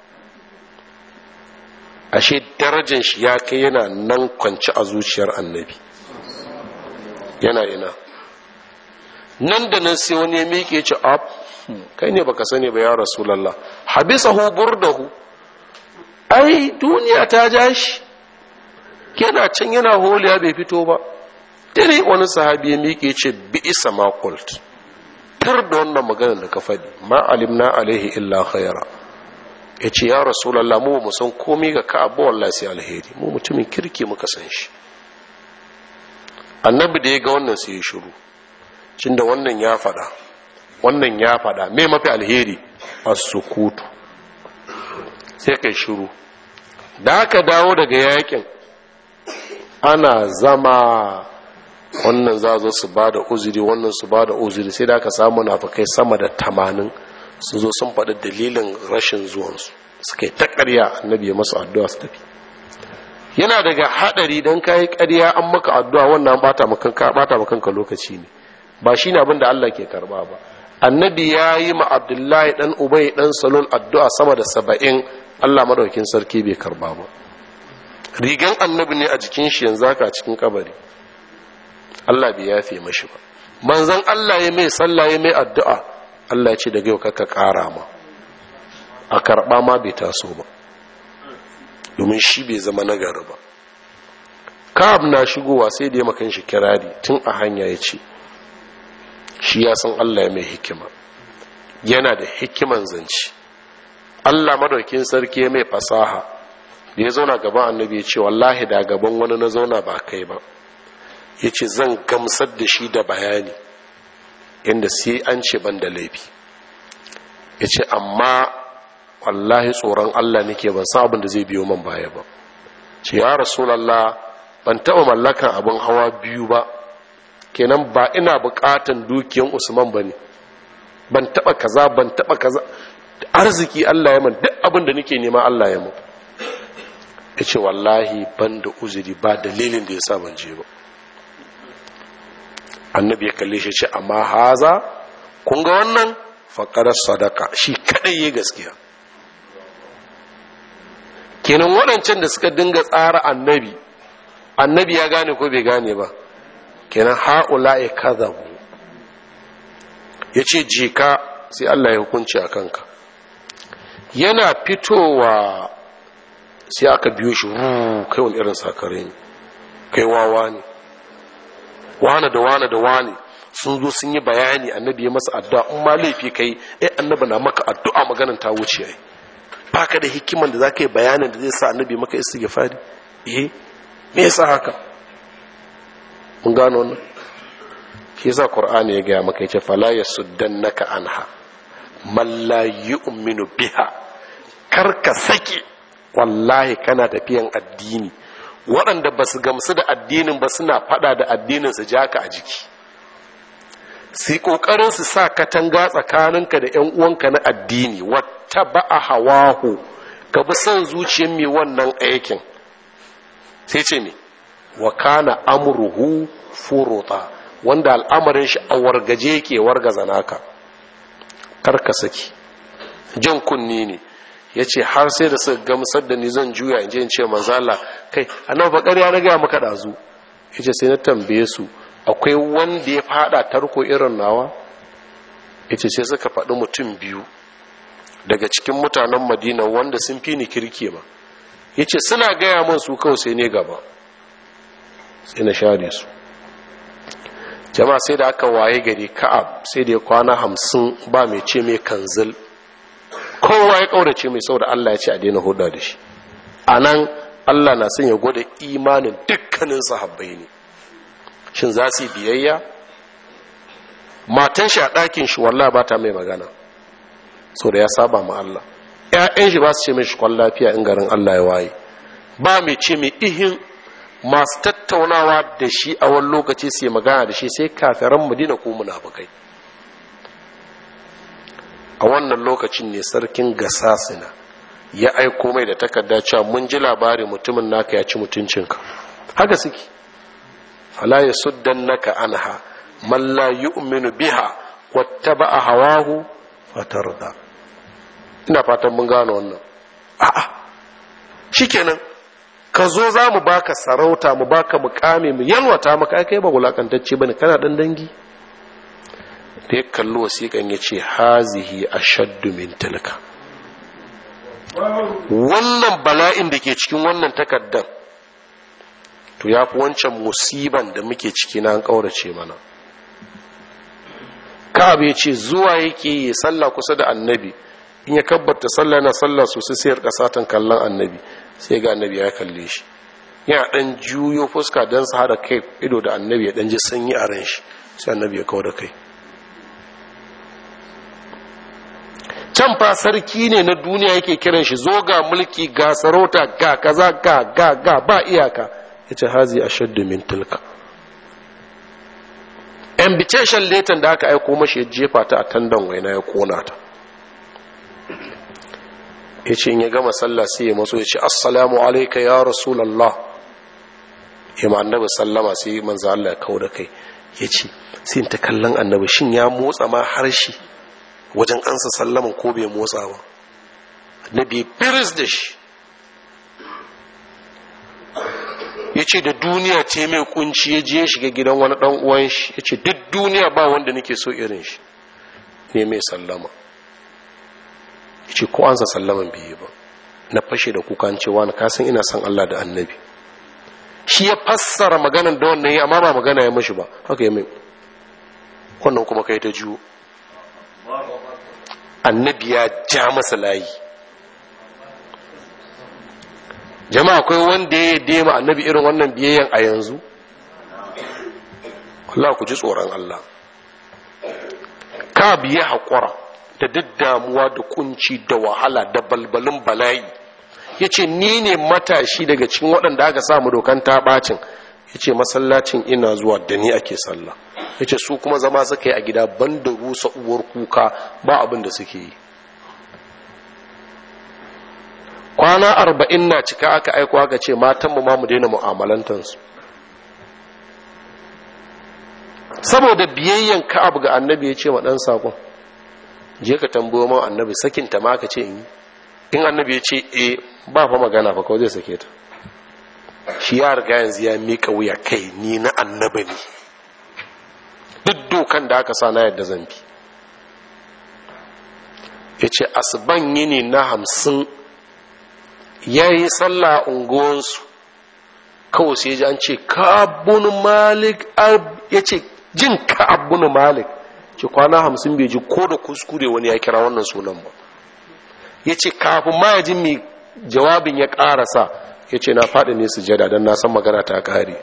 ashe darajar shi ya kai yana nan kwanci a zuciyar annabi yana ina nan da nan sai wani ya miƙe ce ab kai ne baka sani ba ya rasulallah habisahu burdahu ai duniya ta ja shi yana can yana holiya bai fito ba dare wani sahabi ya miƙe ce bi isa makult tar da wannan maganar da ka faɗi ma alimna alaihi illa khaira ya ce ya rasulallah mu mu san komai ga ka abu wallahi sai alheri mu mutumin kirki muka san shi annabi da ya ga wannan sai ya shiru cin da wannan ya faɗa wannan ya faɗa me mafi alheri as-sukutu sai kai shiru da aka dawo daga yakin ana zama wannan za zo su ba da uzuri wannan su ba da uzuri sai da aka samu nafakai sama da tamanin su zo sun faɗi dalilin rashin zuwansu suka yi ta ƙarya annabi ya masu addu'a su tafi yana daga haɗari don kayi ƙarya an maka addu'a wannan bata makanka lokaci ne ba shi ne abin da Allah ke karɓa ba annabi ya yi ma abdullahi ɗan ubai ɗan salon addu'a sama da saba'in Allah madaukin sarki bai karɓa ba rigan annabi ne a jikin shi yanzu haka cikin kabari Allah bai yafe mashi ba manzon Allah ya mai sallah ya mai addu'a Allah ya ce daga yau kaka ƙara ma a karɓa ma bai taso ba domin shi bai zama nagari ba ka'ab na shigowa sai da ya makan shi kirari tun a hanya ya ce shi ya san Allah ya mai hikima yana da hikiman zance Allah madaukin sarki ya mai fasaha da ya zauna gaban annabi ya ce wallahi da gaban wani na zauna ba kai ba ya ce zan gamsar da shi da bayani inda sai an ce ban da laifi ya ce amma wallahi tsoron Allah nake ban san abin da zai biyo man baya ba ce ya rasulallah ban taɓa mallakan abin hawa biyu ba kenan ba ina buƙatan dukiyan usman ba ne ban taɓa kaza ban taɓa kaza arziki Allah ya man duk abin da nake nema Allah ya mun ya ce wallahi ban da uzuri ba dalilin da ya sa ban je ba annabi ya kalle shi ce amma haza kun ga wannan faƙarar sadaka shi kaɗai ya gaskiya kenan waɗancan da suka dinga tsara annabi annabi ya gane ko bai gane ba kenan ha'ula ya kazabu ya ce jika sai Allah ya hukunci a kanka yana fitowa sai aka biyo shi kai wani irin sakare ne kai wawa ne wane da wane da wane sun zo sun yi bayani annabi ya masa addu'a in ma laifi kai eh annabi na maka addu'a maganan ta wuce ai baka da hikiman da zaka yi bayanin da zai sa annabi maka istighfari eh me yasa haka mun gano wannan shi yasa qur'ani ya ga maka yace fala yasuddannaka anha man la yu'minu biha karka saki wallahi kana tafiyan addini waɗanda ba su gamsu da addinin ba suna fada da addinin su jaka a jiki sai ƙoƙarin su sa katanga tsakaninka da ‘yan uwanka na addini wata ba a hawahu ka bi son zuciyar mai wannan aikin sai ce ne wa kana amruhu furuta wanda al'amarin shi a wargaje ke wargaza naka karka saki jan kunni ne ya ce har sai da suka gamsar da ni zan juya in je in ce manzala kai annabi bakar ya riga maka dazu ya ce sai na tambaye su akwai wanda ya fada tarko irin nawa ya ce sai suka faɗi mutum biyu daga cikin mutanen madina wanda sun fi ni kirki ma ya ce suna gaya min su kawai sai ne gaba sai na share su jama'a sai da aka waye gari ka'ab sai da ya kwana hamsin ba mai ce mai kanzil kowa ya kaurace mai sau da allah ya ce a daina huda da shi a nan allah na son ya gwada imanin dukkanin sahabbai ne shin za su yi biyayya matan shi a ɗakin shi wallah ba ta mai magana sau da ya saba ma allah ‘ya'yan shi ba su ce mai shi kwan lafiya in garin allah ya waye ba mai ce mai ihin masu tattaunawa da shi a wani lokaci su yi magana da shi sai kafiran madina ko munafukai a wannan lokacin ne sarkin gasasina ya aiko mai da takarda cewa mun ji labari mutumin naka ya ci mutuncinka haka suke fala ya suddan naka anha man la yu'minu biha wattaba'a hawahu fatarda ina fatan mun gano wannan a'a shikenan ka zo za mu baka sarauta mu baka mukami mu yalwata maka kai ba wulakantacce bane kana dan dangi da ya kalli wasiƙan ya ce hazihi ashaddu min tilka wannan bala'in da ke cikin wannan takaddan to ya fi wancan musiban da muke ciki na an ƙaurace mana ka'ab ya ce zuwa yake yi sallah kusa da annabi in ya kabbata sallah na sallah sosai sai ya satan kallon annabi sai ga annabi ya kalle shi yana dan juyo fuska don su hada kai ido da annabi ya dan ji sanyi a ran shi sai annabi ya kawo da kai can fa sarki ne na duniya yake kiran shi zo ga mulki ga sarauta ga kaza ga ga ga ba iyaka ya ce hazi a shaddu min tilka invitation letter da aka aiko mashi ya jefa ta a tandan waina ya kona ta ya ce in ya gama sallah sai ya maso ya ce assalamu alaika ya rasulallah ya ma annabi sallama sai manzo Allah ya kawo da kai ya ce sai ta kallon annabi shin ya motsa ma harshe wajen ansa sallaman ko bai motsa ba annabi biris da shi ya ce da duniya ce mai kunci ya je shiga gidan wani ɗan uwan shi ya ce duk duniya ba wanda nake so irin shi ne mai sallama ya ce ko an sa sallaman biyu ba na fashe da kukan cewa na kasan ina son Allah da annabi shi ya fassara maganan da wannan yi amma ba magana ya mashi ba haka ya mai wannan kuma kai ta jiwo annabi ya ja masa layi jama'a akwai wanda ya dema annabi irin wannan biyayyan a yanzu Allah ku ji tsoron Allah ka biya haƙura da duk damuwa da kunci da wahala da balbalin bala'i ya ce ni ne matashi daga cikin waɗanda aka samu dokan taɓacin ya ce masallacin ina zuwa da ni ake sallah ya ce su kuma zama suka yi a gida ban da rusa uwar kuka ba abin da suke yi kwana arba'in na cika aka aiko aka ce matanmu ma mu daina mu'amalantansu saboda biyayyen ka'ab ga annabi ya ce wa ɗan saƙon je ka tambayo man annabi sakinta ma ka ce in yi in annabi ya ce e ba fa magana fa kawai zai sake ta shi ya riga yanzu ya miƙa wuya kai ni na annabi ne duk dokan da aka sa na yadda zan bi ya ce asiban yini na hamsin ya yi sallah unguwansu kawai sai ji an ce ka'abun malik ya ce jin ka'abun malik ce kwana hamsin bai ji ko da kuskure wani ya kira wannan sunan ba ya ce kafin ma ya ji mai jawabin ya ƙarasa ya ce na faɗi ne sujada don na san magana ta ƙare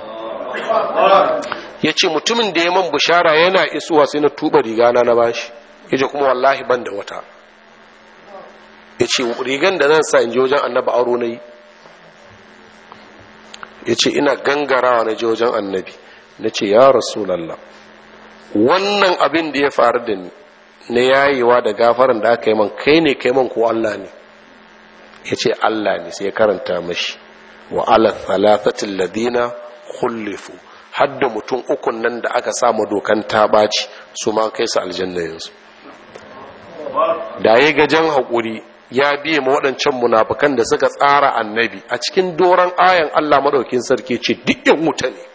ya ce mutumin da ya man bishara yana isuwa sai na tuba rigana na bashi ya ce kuma wallahi ban da wata ya ce rigan da zan sa in je wajen annaba aro na yi ya ce ina gangarawa na je wajen annabi na ce ya rasulallah wannan abin da ya faru da ni na yayewa da gafaran da aka yi man kai ne kai man ko Allah ne ya ce Allah ne sai ya karanta mashi wa ala thalathatil ladina khulifu hadda mutum ukun nan da aka samu dokan ta ɓaci su ma kai su aljanna yanzu da ya gajen haƙuri ya biye ma waɗancan munafukan da suka tsara annabi a cikin doron ayan Allah maɗaukin sarki ce duk yan wuta ne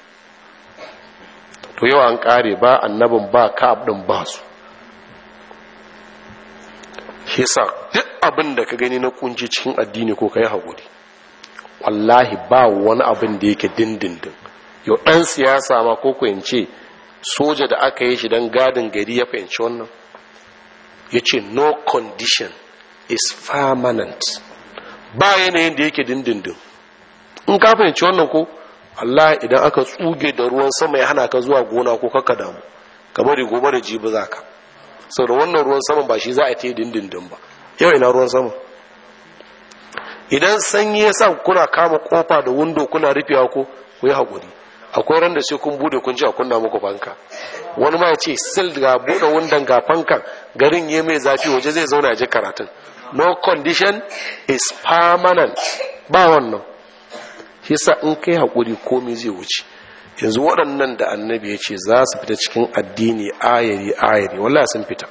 to yau an ƙare ba annabin ba ka'ab ɗin ba su shi sa duk abin da ka gani na kunci cikin addini ko ka yi haƙuri wallahi ba wani abin da yake dindindin yau ɗan siyasa ma ko ce soja da aka yi shi don gadin gari ya fahimci wannan ya ce no condition is permanent ba yanayin da yake dindindin in ka fahimci wannan ko Allah idan aka tsuge da ruwan sama ya hana ka zuwa gona ko kaka damu ka bari gobe da jibi za ka sau da wannan ruwan sama ba shi za a te dindindin ba yau ina ruwan sama idan sanyi ya sa kuna kama kofa da windo kuna rufewa ko ku yi haƙuri akwai ran da sai kun bude kun ji a kunna muku fanka wani ma ya ce sil ga bude wundan ga fankan garin ya mai zafi waje zai zauna ji karatun no condition is permanent ba wannan shi sa in kai haƙuri komai zai wuce yanzu waɗannan da annabi ya ce za su fita cikin addini ayari ayari wallah sun fita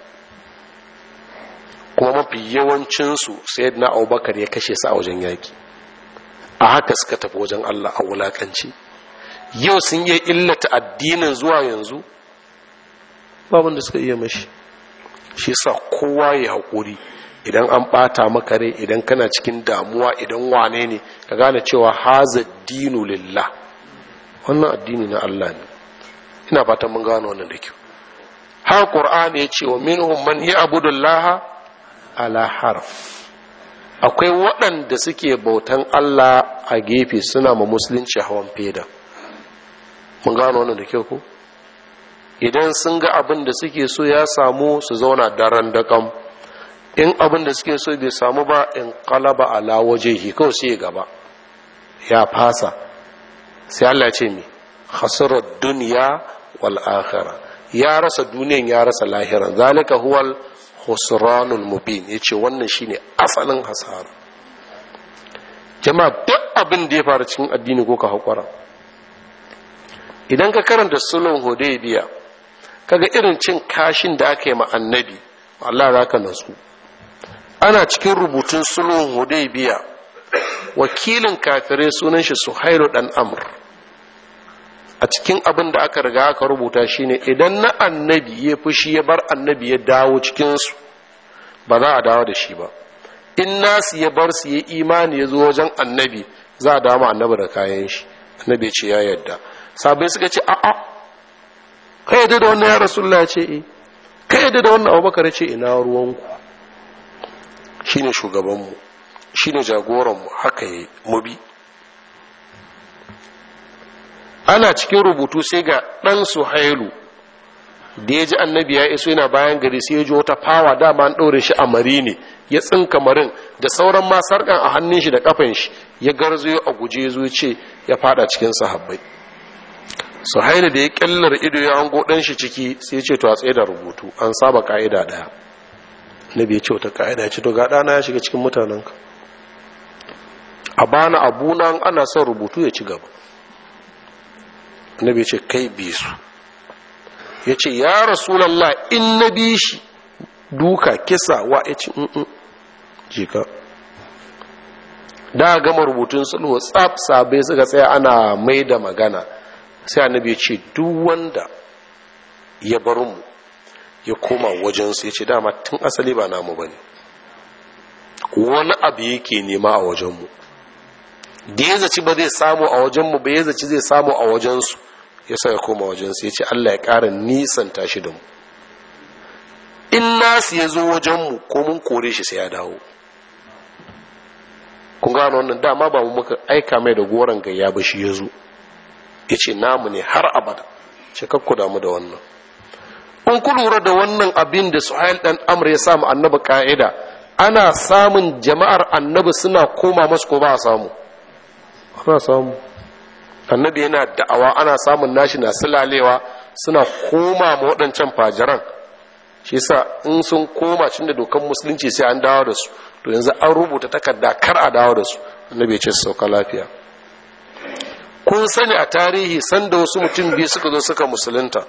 kuma mafi yawancinsu sai na abubakar ya kashe su a wajen yaƙi a haka suka tafi wajen allah a wulaƙanci yau sun yi illata addinin zuwa yanzu babin da suka iya mashi shi sa kowa ya haƙuri idan an ɓata maka rai idan kana cikin damuwa idan wane ne ka gane cewa haza dinu lillah wannan addini na Allah ne ina fatan mun gano wannan da kyau har qur'ani ya ce wa minhum man ya'budullah ala harf akwai waɗanda suke bautan Allah a gefe suna ma musulunci hawan feda mun gano wannan da kyau ko idan sun ga abin da suke so ya samu su zauna daren daƙam in abin da suke so bai samu ba in kalaba ala wajehi kawai sai gaba ya fasa sai Allah ce mi khasirar duniya wal akhirah ya rasa duniyan ya rasa lahiran zalika huwal khusranul mubin yace wannan shine asalin hasara jama'a duk abin da ya faru cikin addini ko ka hakura idan ka karanta sulhun hudaybiya kaga irin cin kashin da aka yi ma annabi Allah zaka nasu ana cikin rubutun sulhun hudaybiya wakilin kafirai sunan shi suhairu dan amr a cikin abin da aka riga aka rubuta shine idan na annabi ya fushi ya bar annabi ya dawo cikinsu ba za a dawo da shi ba in nasu ya bar su ya imani ya zo wajen annabi za a dawo annabi da kayan shi annabi ya ce ya yadda sabai suka ce a'a kai yadda da wannan ya rasulullah ce eh kai yadda da wannan abubakar ya ce ina ruwanku shine shugabanmu shine jagoranmu haka yi mu bi ana cikin rubutu sai ga ɗan suhailu da ya ji annabi ya iso yana bayan gari sai ya ji wata fawa dama an ɗaure shi a mari ne ya tsinka marin da sauran ma sarƙan a hannun shi da kafan shi ya garzo a guje zo ce ya fada cikin sahabbai suhailu da ya kyallar ido ya hango ɗan shi ciki sai ya ce to a tsaye da rubutu an saba ka'ida ɗaya nabi ya ce wata ka'ida ya ce to ga ɗana ya shiga cikin mutanenka a bana abuna ana son rubutu ya ci gaba annabi ce kai bi su ya ce ya rasulallah in na bi shi duka kisa wa ya ci in jika da gama rubutun sulhu tsaf sabai suka tsaya ana mai da magana sai annabi ya ce duk wanda ya bar mu ya koma wajensu ya ce dama tun asali ba namu ba ne wani abu yake nema a wajenmu da ya zaci ba zai samu a wajenmu ba ya zaci zai samu a wajensu ya sa ya koma wajensu ya ce Allah ya ƙara nisan tashi da mu in nasu ya zo wajenmu ko mun kore shi sai ya dawo kun gano wannan dama ba mu muka aika mai da goron gayya ba shi ya zo ya ce namu ne har abada ce kakku damu da wannan in ku lura da wannan abin da suhail dan amr ya samu annabi ka'ida ana samun jama'ar annabi suna koma masu ko ba a samu ana samu annabi yana da'awa ana samun nashi na silalewa suna koma ma waɗancan fajiran shi yasa in sun koma cin da dokan musulunci sai an dawo da su to yanzu an rubuta takarda kar a dawo da su annabi ya ce su sauka lafiya kun sani a tarihi sanda wasu mutum biyu suka zo suka musulunta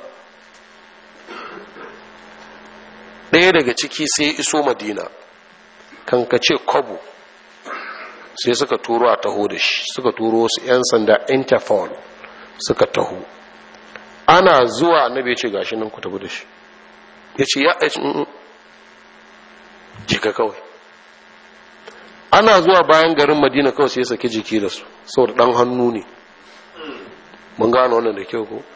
ɗaya daga ciki sai iso madina kan ka ce kwabo sai suka turo a taho da shi suka turo su 'yan sanda interpol suka taho ana zuwa annabi ya ce gashi nan ku tafi da shi ya ce ya aici jika kawai ana zuwa bayan garin madina kawai sai ya saki jiki da su saboda ɗan hannu ne mun gano wannan da kyau ko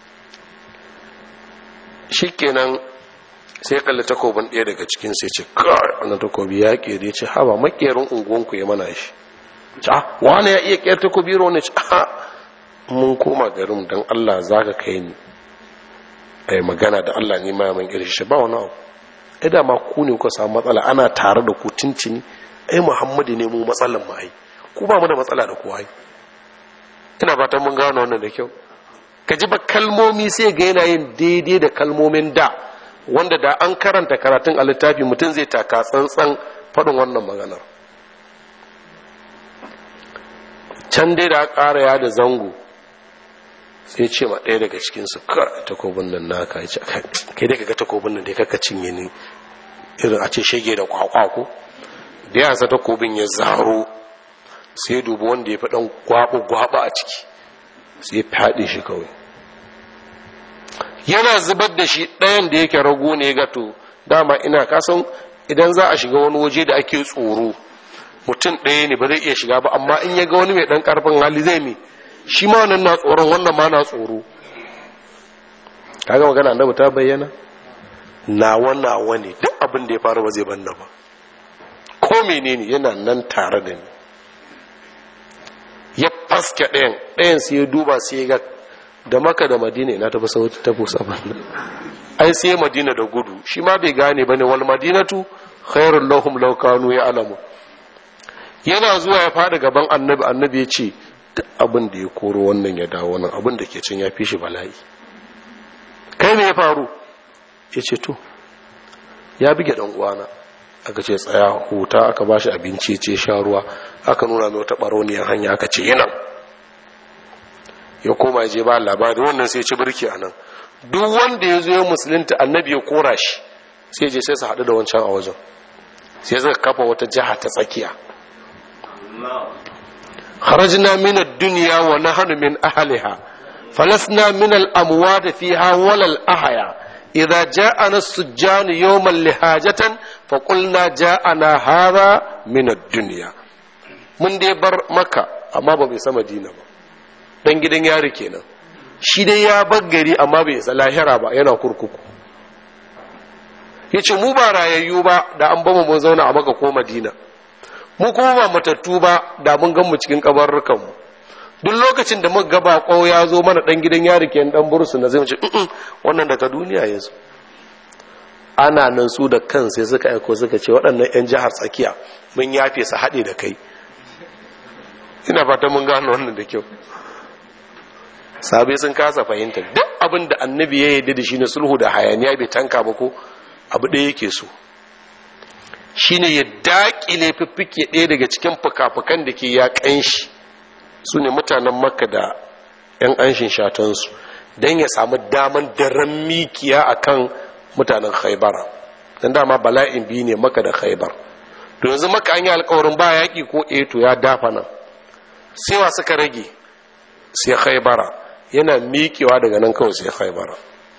shi kenan sai kalli takobin ɗaya daga cikin sai ce kawai wannan takobi ya ƙere ce haba makerin unguwanku ya mana shi ca wani ya iya ƙyar takobi ne ce a mun koma garin don allah za ka kai ni a magana da allah ne ma man ƙirshe shi ba wani abu ai da ma ku ne kuka samu matsala ana tare da ku tuntuni ai muhammadu ne mu matsalan ma ai ku ba mu da matsala da kowa ai ina fatan mun gano wannan da kyau ka ji ba kalmomi sai ga yana yin daidai da kalmomin da wanda da an karanta karatun a littafi mutum zai taka tsantsan faɗin wannan maganar can dai da ƙara ya da zango sai ce ma ɗaya daga cikinsu kar takobin nan naka ya ce kai dai kaga takobin nan dai kaka cinye ni irin a ce shege da kwakwa ko da ya sa takobin ya zaro sai dubi wanda ya fi ɗan gwaɓa a ciki sai ya fyaɗe shi kawai yana zubar da shi ɗayan da yake rago ne ga to dama ina kasan idan za a shiga wani waje da ake tsoro mutum ɗaya ne ba zai iya shiga ba amma in ya ga wani mai ɗan ƙarfin hali zai mi shi ma wannan na tsoron wannan ma na tsoro kaga magana annabi ta bayyana na wannan wani duk abin da ya faru ba zai banna ba ko menene yana nan tare da ni ya faske ɗayan ɗayan sai ya duba sai ya ga da maka da madina ina tafi sauti ta busa banna ai sai madina da gudu shi ma bai gane bane wal madinatu khairul lahum law kanu ya'lamu yana zuwa ya fada gaban annabi annabi ya ce duk abin da ya koro wannan ya dawo nan abin da ke cin ya fi shi bala'i kai ne ya faru ya ce to ya bige dan uwana aka ce tsaya huta aka bashi abinci ce sha ruwa aka nuna mai wata baroniyar hanya aka ce yana ya koma ya je ba labari wannan sai ci birki a nan duk wanda ya zo ya musulunta annabi ya kora shi sai je sai su haɗu da wancan a wajen sai suka kafa wata jiha ta tsakiya kharajna min ad-dunya wa nahnu min ahliha falasna min al-amwat fiha wala al-ahya idza ja'ana as-sujjan yawman lihajatan fa qulna ja'ana hadha min ad-dunya mun dai bar maka amma ba bai sama dina ba dan gidan yari kenan shi dai ya bar gari amma bai isa lahira ba yana kurkuku yace mu ba rayayyu ba da an bamu mun zauna a maka ko madina mu kuma ba matattu ba da mun gan mu cikin kabarrukan mu duk lokacin da muka ga bako ya zo mana dan gidan yari ke dan bursu na zai mu ce wannan daga duniya ya zo ana nan su da kan sai suka aiko suka ce waɗannan 'yan jihar tsakiya mun yafe su haɗe da kai ina fata mun gano wannan da kyau sabai sun kasa fahimta duk abin da annabi ya yi da shi na sulhu da hayaniya bai tanka ba ko abu ɗaya yake so shine ya daƙile fiffike ɗaya daga cikin fuka-fukan da ke ya ƙanshi su ne mutanen makka da 'yan anshin shatansu don ya samu daman daren mikiya a kan mutanen haibara don dama bala'in biyu ne maka da haibar to yanzu maka an yi alkawarin ba yaƙi ko eto ya dafa nan sewa suka rage sai haibara yana miƙewa daga nan kawai sai haibara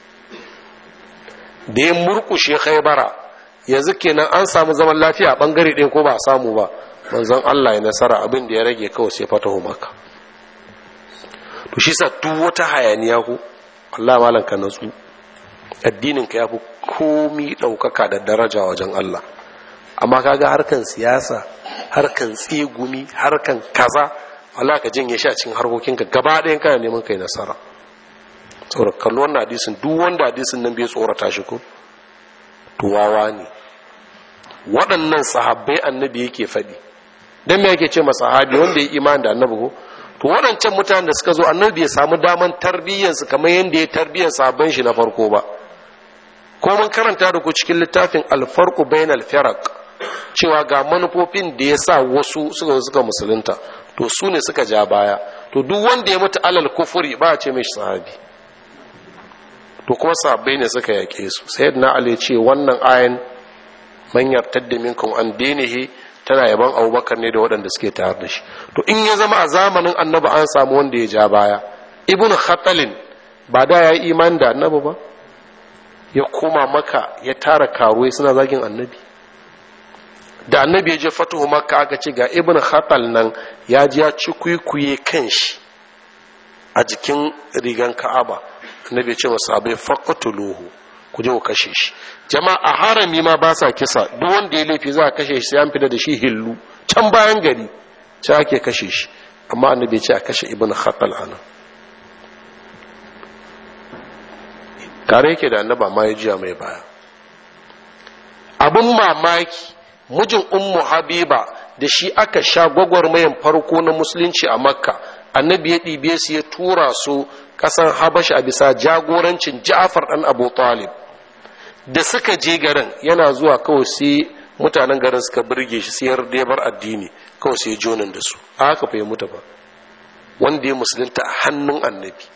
da ya murkushe haibara yanzu kenan an samu zaman lafiya a ɓangare ɗaya ko ba a samu ba manzon Allah ya nasara abin da ya rage kawai sai fatahu maka to shi sa duk wata hayaniya ku Allah malan ka natsu addinin ka yafi komi ɗaukaka da daraja wajen Allah amma kaga harkan siyasa harkan tsegumi harkan kaza Allah ka janye shi a cikin harkokinka gaba ɗayan kana neman kai nasara saboda kallo wannan hadisin duk wanda hadisin nan bai tsorata shi ko tuwawa ne waɗannan sahabbai annabi yake faɗi don me yake ce ma sahabi wanda ya imani da annabi ko to waɗancan mutanen da suka zo annabi ya samu daman tarbiyyarsu kamar yadda ya tarbiyyar sahabban shi na farko ba ko mun karanta da ku cikin littafin alfarqu bainal firaq cewa ga manufofin da ya sa wasu suka suka musulunta to su ne suka ja baya to duk wanda ya mutu alal kufuri ba a ce mai sahabi to kuma sahabbai ne suka yake su sayyidina ali ce wannan ayan man yartadda minkum an dinihi tana yaban abubakar ne da waɗanda suke tare da shi to in ya zama a zamanin annabi an samu wanda ya ja baya ibn khatalin ba da ya yi imani da annabi ba ya koma maka ya tara karuwai suna zagin annabi da annabi ya je fatuhu makka aka ce ga ibn khatal nan ya ji ya ci kwikwiye kan shi a jikin rigan ka'aba annabi ya ce masa bai faqtuluhu ku je ku kashe shi jama'a a harami ma ba sa kisa duk wanda ya laifi za a kashe shi sai an fita da shi hillu can bayan gari sai ake kashe shi amma annabi ya ce a kashe ibn khatal ana kare yake da annaba ma ya jiya mai baya abin mamaki mijin ummu habiba da shi aka sha gwagwarmayan farko na musulunci a makka annabi ya ɗibe su ya tura su ƙasan habasha a bisa jagorancin ja'far ɗan abu talib da suka je garin yana zuwa kawai sai mutanen garin suka birge shi sai yarda bar addini kawai sai jonin da su a haka fa ya mutu ba wanda ya musulunta a hannun annabi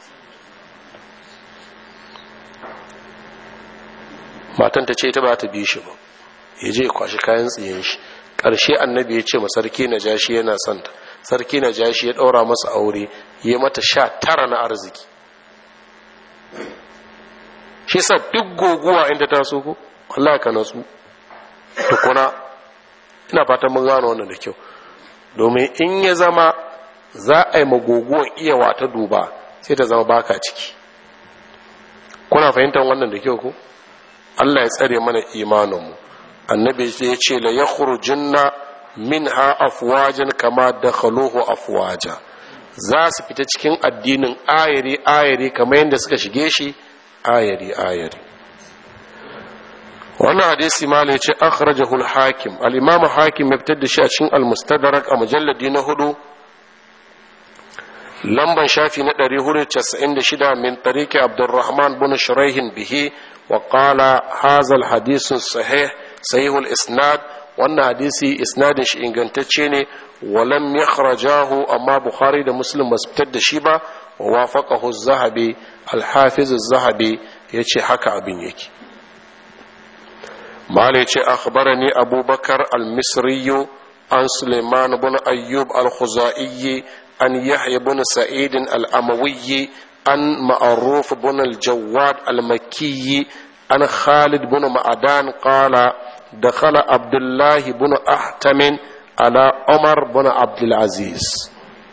matan ta ce ta ba ta bi shi ba ya je kwashi kayan tsiyen shi ƙarshe annabi ya ce ma sarki na jashi yana son ta sarki na jashi ya ɗaura masa aure ya mata sha tara na arziki shi sa duk goguwa inda ta so ko Allah ka natsu tukuna ina fatan mun gano wannan da kyau domin in ya zama za a yi magoguwan iya wata duba sai ta zama baka ciki kuna fahimtar wannan da kyau ko Allah ya tsare mana imaninmu annabi ya ce la yakhrujunna minha afwajan kama dakhaluhu afwaja za su fita cikin addinin ayari ayari kamar yadda suka shige shi ayari ayari wannan hadisi mala ya ce akhrajahu al-hakim al-imam hakim ya fitar da shi a cikin al-mustadrak a mujalladi na hudu lamban shafi na 496 min tariki abdurrahman bin shuraihin bihi wa qala hadha al-hadith sahih sahih al-isnad wannan hadisi isnadin shi ingantacce ne walam yakhrajahu amma bukhari da muslim basu fitar da shi ba wa wafaqahu az-zahabi al-hafiz az-zahabi yace haka abin yake malai ce akhbarani abubakar al-misri عن سليمان بن أيوب الخزائي عن يحيى بن سعيد الأموي عن معروف بن الجواد المكي عن خالد بن معدان قال دخل عبد الله بن أحتم على عمر بن عبد العزيز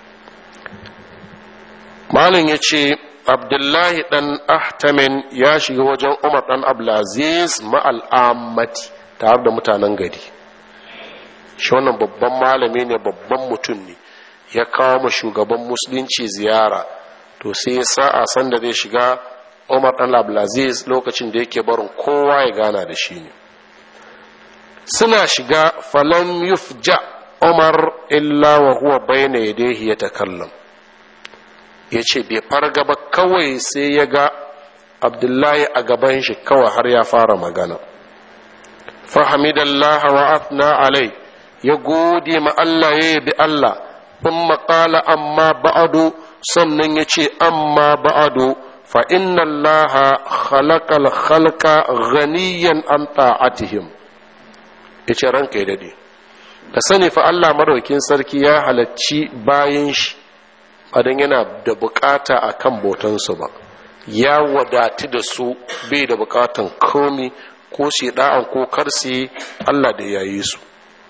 مالن يشي abdullahi dan ahtamin ya shiga wajen umar dan abdulaziz ma'al'ammati tare da mutanen gari shi wannan babban malami ne babban mutum ne ya kawo ma shugaban musulunci ziyara to sai ya sa a san da zai shiga umar dan abdulaziz lokacin da yake barin kowa ya gana da shi ne suna shiga falam yufja umar illa wa huwa bayna yadayhi yatakallam ya ce bai farga ba kawai sai ya ga abdullahi a gaban shi kawai har ya fara magana fahimidallah wa afna alai ya gode ma Allah ya yabi Allah kun maƙala amma ba'adu sannan ya ce amma ba'adu fa inna Allah khalaqal khalqa ghaniyan an ta'atihim ya ce ranka ya dade da sani fa Allah maraukin sarki ya halacci bayan shi adan yana da bukata a kan botansu ba ya wadatu da su bai da bukatan komi ko shi da'an ko karsi Allah da ya yi su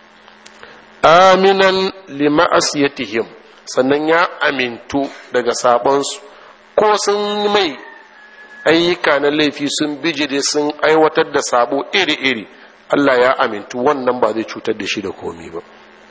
aminan lima'asiyatihim sannan ya amintu daga sabonsu ko sun mai ayyuka na laifi sun bijire sun aiwatar da sabo iri-iri Allah ya amintu wannan ba zai cutar da shi da komi ba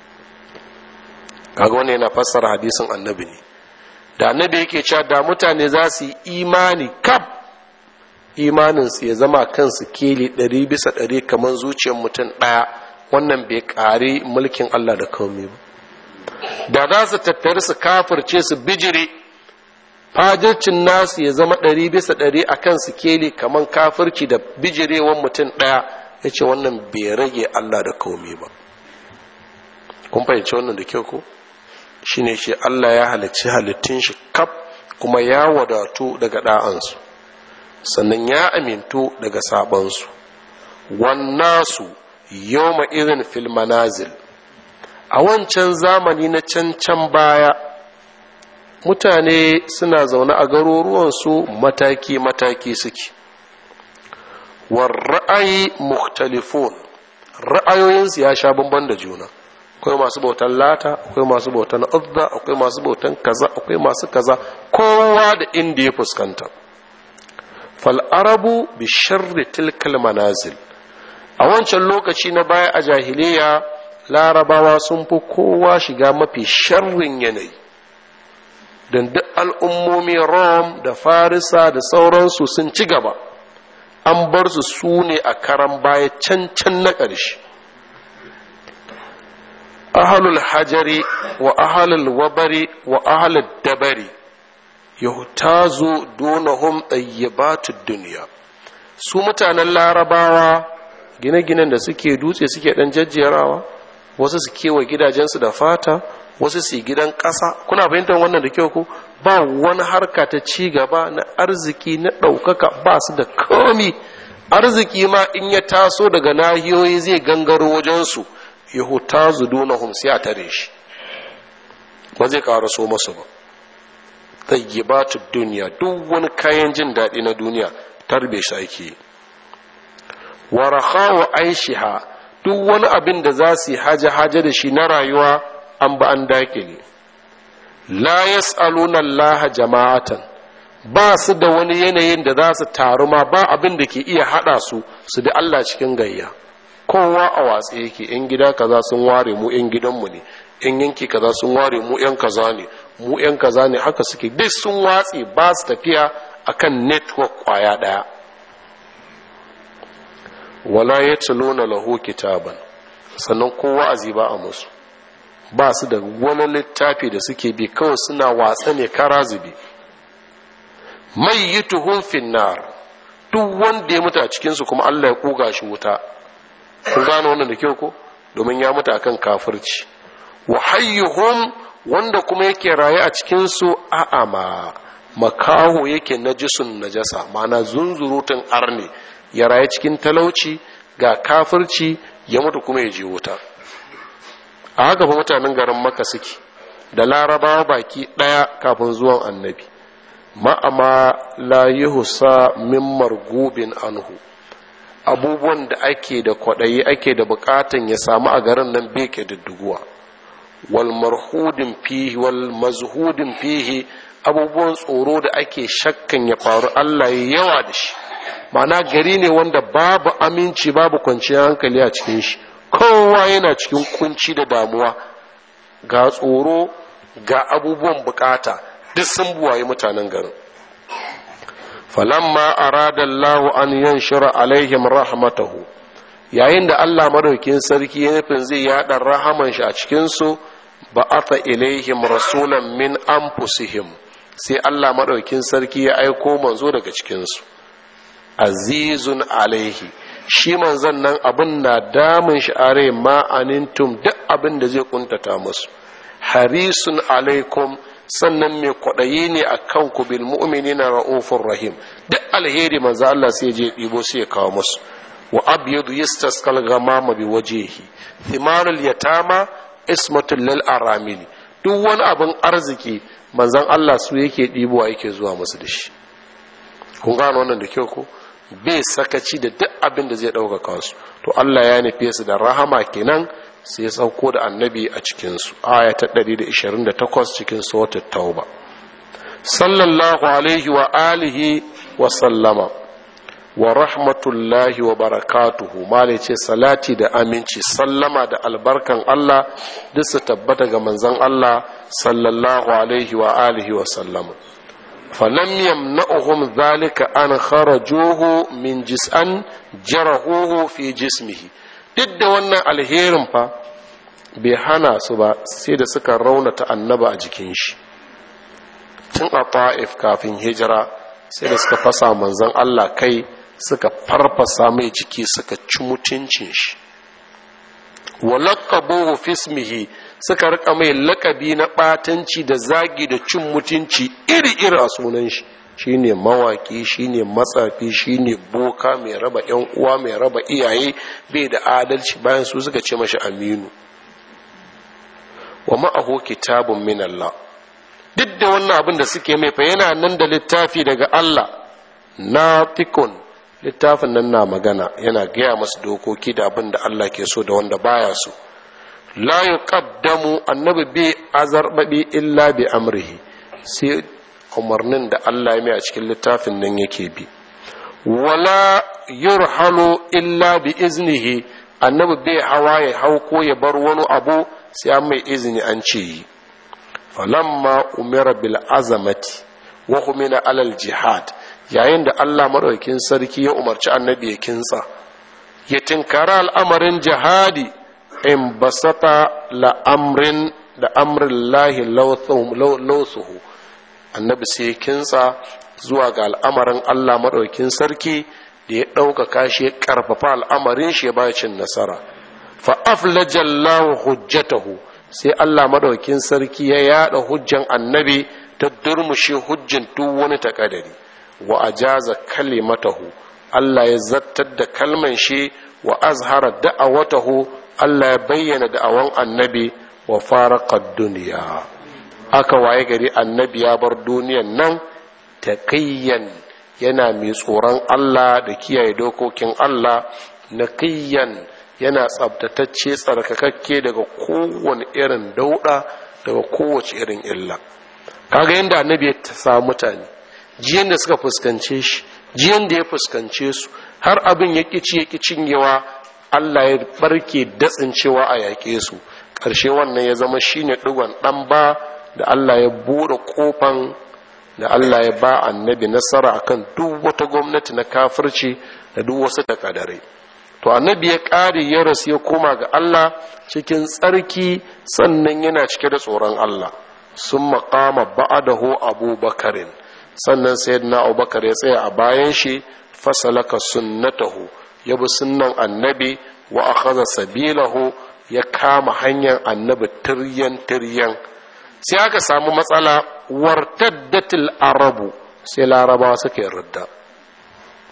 kaga wannan yana fassara hadisin annabi ne da annabi yake cewa da mutane za su yi imani kaf imaninsu ya zama kansu keli ɗari bisa ɗari kamar zuciyar mutum ɗaya wannan bai ƙari mulkin Allah da kawai ba da za su tattari su kafirce su bijire fajircin nasu ya zama ɗari bisa ɗari a kan su keli kamar kafirci da bijirewan mutum ɗaya ya ce wannan bai rage Allah da kawai ba kun fahimci wannan da kyau ko shine shi Allah ya halicci halittun shi kaf kuma ya wadatu daga ɗa'ansu sannan ya amintu daga sabansu wannasu yawma irin fil manazil a wancan zamani na can can baya mutane suna zaune a garuruwansu mataki-mataki suke war ra'ayi mukhtalifun ra'ayoyinsu ya sha bamban da juna akwai masu bautan lata akwai masu bautan uzza akwai masu bautan kaza akwai masu kaza kowa da inda ya fuskanta fal arabu bi sharri tilkal manazil a wancan lokaci na baya a jahiliya larabawa sun fi kowa shiga mafi sharrin yanayi don duk al'ummomi rom da farisa da sauransu sun ci gaba an bar su su ne a karan baya can can na ƙarshe ahalul hajari wa ahalul wabari wa ahalul dabari yautazu donahum ɗayyabatud duniya su mutanen larabawa gine-ginen da suke dutse suke ɗan jajjerawa wasu su kewa gidajensu da fata wasu su gidan ƙasa kuna fahimtar wannan da kyau ko ba wani harka ta ci gaba na arziki na ɗaukaka ba su da komi arziki ma in ya taso daga nahiyoyi zai gangaro wajensu yahuta zudunahum sai a tare shi ba zai so masu ba tayyibatu duniya duk wani kayan jin daɗi na duniya tarbe shi ake wa rakhawa aishiha duk wani abin da za su yi haje-haje da shi na rayuwa an ba an dakile la yas'aluna Allah jama'atan ba su da wani yanayin da za su taru ma ba abin da ke iya hada su su da Allah cikin gayya kowa a watsa yake yan gida kaza sun ware mu yan gidanmu ne yan yanki kaza sun ware mu yan kaza ne mu yan kaza ne haka suke duk sun watse ba su tafiya akan network kwaya daya wala ya na lahu kitaban sannan kowa a ba a musu ba su da wani littafi da suke bi kawai suna watsa ne kara zube mai yi tuhun finnar duk wanda ya mutu a cikinsu kuma allah ya kuga shi wuta kun gano wannan da kyau ko domin ya mutu akan kafirci wa hayyuhum wanda kuma yake raye a cikinsu a'ama makaho yake najisun najasa ma'ana zunzurutun arne ya raye cikin talauci ga kafirci ya mutu kuma ya je wuta a haka fa mutanen garin maka suke da larabawa baki ɗaya kafin zuwan annabi ma'ama la yuhsa min margubin anhu abubuwan da ake da kwaɗayi ake da bukatan ya samu a garin nan bai ke didduguwa wal marhudin fihi wal mazhudin fihi abubuwan tsoro da ake shakkan ya faru Allah ya yawa da shi ma'ana gari ne wanda babu aminci babu kwanciyar hankali a cikin shi kowa yana cikin kunci da damuwa ga tsoro ga abubuwan bukata duk sun buwaye mutanen garin falamma arada Allahu an yanshura alaihim rahmatahu yayin da Allah madaukin sarki ya nufin zai yada rahaman shi a cikin su ba'atha ilaihim rasulan min anfusihim sai Allah madaukin sarki ya aiko manzo daga cikin su azizun alaihi shi manzon nan abin na damun shi are ma anintum duk abin da zai kuntata musu harisun alaikum sannan mai kwaɗayi ne a kan ku bil mu'mini na ra'ufin rahim duk alheri manzo Allah sai je ɗibo sai ya kawo musu wa abyadu yastaskal gamama bi wajhihi thimarul yatama ismatul lil aramili duk wani abin arziki manzon Allah su yake ɗibowa yake zuwa musu da shi kun gano wannan da kyau ko bai sakaci da duk abin da zai ɗaukaka su to Allah ya nufe su da rahama kenan sai ya sauko da annabi a cikinsu aya ta 128 cikin sautar tauba sallallahu alaihi wa alihi wa sallama wa rahmatullahi wa barakatuhu malai ce salati da aminci sallama da albarkan Allah duk su tabbata ga manzon Allah sallallahu alaihi wa alihi wa sallama falam yamna'uhum dhalika an kharajuhu min jis'an jarahuhu fi jismihi duk da wannan alherin fa bai hana su ba sai da suka raunata annaba a jikin shi tun a ta'if kafin hijira sai da suka fasa manzon Allah kai suka farfasa mai jiki suka ci mutuncin shi walaqabuhu fismihi suka rika mai lakabi na batanci da zagi da cin mutunci iri-iri a sunan shi shine mawaki shine matsafi shine boka mai raba yan uwa mai raba iyaye bai da adalci bayan su suka ce mashi aminu wa ma'ahu kitabun min Allah duk da wannan abin da suke mai fa yana nan da littafi daga Allah natikun littafin nan na magana yana gaya masu dokoki da abin da Allah ke so da wanda baya so la yuqaddamu annabi bi azarbabi illa bi amrihi sai umarnin da Allah ya mai a cikin littafin nan yake bi wala yurhalu illa bi iznihi annabi bai hawa ya hau ko ya bar wani abu sai an mai izini an ce yi falamma umira bil azamati wa humina alal jihad yayin da Allah madaukakin sarki ya umarci annabi ya kintsa ya tinkara al'amarin jihadi in basata la'amrin da amrin lahi lausuhu annabi sai kintsa zuwa ga al'amarin Allah maɗaukin sarki da ya ɗaukaka shi ya ƙarfafa al'amarin shi ya ba cin nasara fa'aflajallahu hujjatahu sai Allah maɗaukin sarki ya yaɗa hujjan annabi ta durmushe hujjan duk wani takadari wa ajaza kalimatahu Allah ya zattar da kalman shi wa azhara da'awatahu Allah ya bayyana da'awan annabi wa faraqad duniya aka waye gari annabi ya bar duniyan nan taqiyyan yana mai tsoron Allah da kiyaye dokokin Allah naqiyyan yana tsabtatacce tsarkakakke daga kowane irin dauda daga kowace irin illa kaga yanda annabi ya samu mutane jiyan da suka fuskance shi jiyan da ya fuskance su har abin ya ƙici ya cinyewa Allah ya barke datsin cewa a yaƙe su ƙarshe wannan ya zama shine ɗigon ɗan ba da Allah ya buɗe ƙofan da Allah ya ba annabi nasara akan duk wata gwamnati na kafirci da duk wasu takadare to annabi ya ƙare ya rasu ya koma ga Allah cikin tsarki sannan yana cike da tsoron Allah sun maƙama ba'adahu abubakarin sannan sayyidina abubakar ya tsaya a bayan shi fasalaka sunnatahu ya bi sunnan annabi wa akhadha sabilahu ya kama hanyar annabi tiryan tiryan sai aka samu matsala wartaddatil arabu sai larabawa suke ridda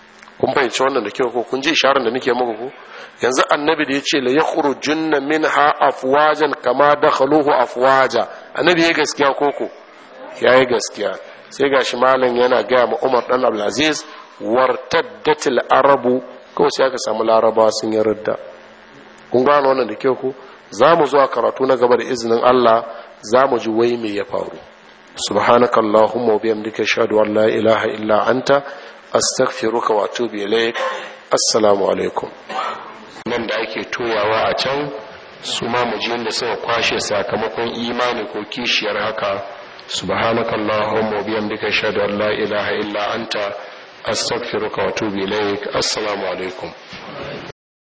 kun fahimci wannan da kyau ko kun ji isharar da nake muku ko yanzu annabi da ya ce la yakhrujunna minha afwajan kama dakhaluhu afwaja annabi ya gaskiya koko yayi gaskiya sai gashi malam yana gaya ma Umar dan Abdulaziz wartaddatil arabu kawai sai aka samu laraba sun yi ridda kun gano wannan da kyau ko za mu zuwa karatu na gaba da izinin Allah za mu ji wai me ya faru subhanaka allahumma wa bihamdika ashhadu an la ilaha illa anta astaghfiruka wa atubu ilaik assalamu alaikum nan da ake toyawa a can su ma mu ji yadda suka kwashe sakamakon imani ko kishiyar haka subhanaka allahumma wa bihamdika ashhadu an la ilaha illa anta astaghfiruka wa atubu ilaik assalamu alaikum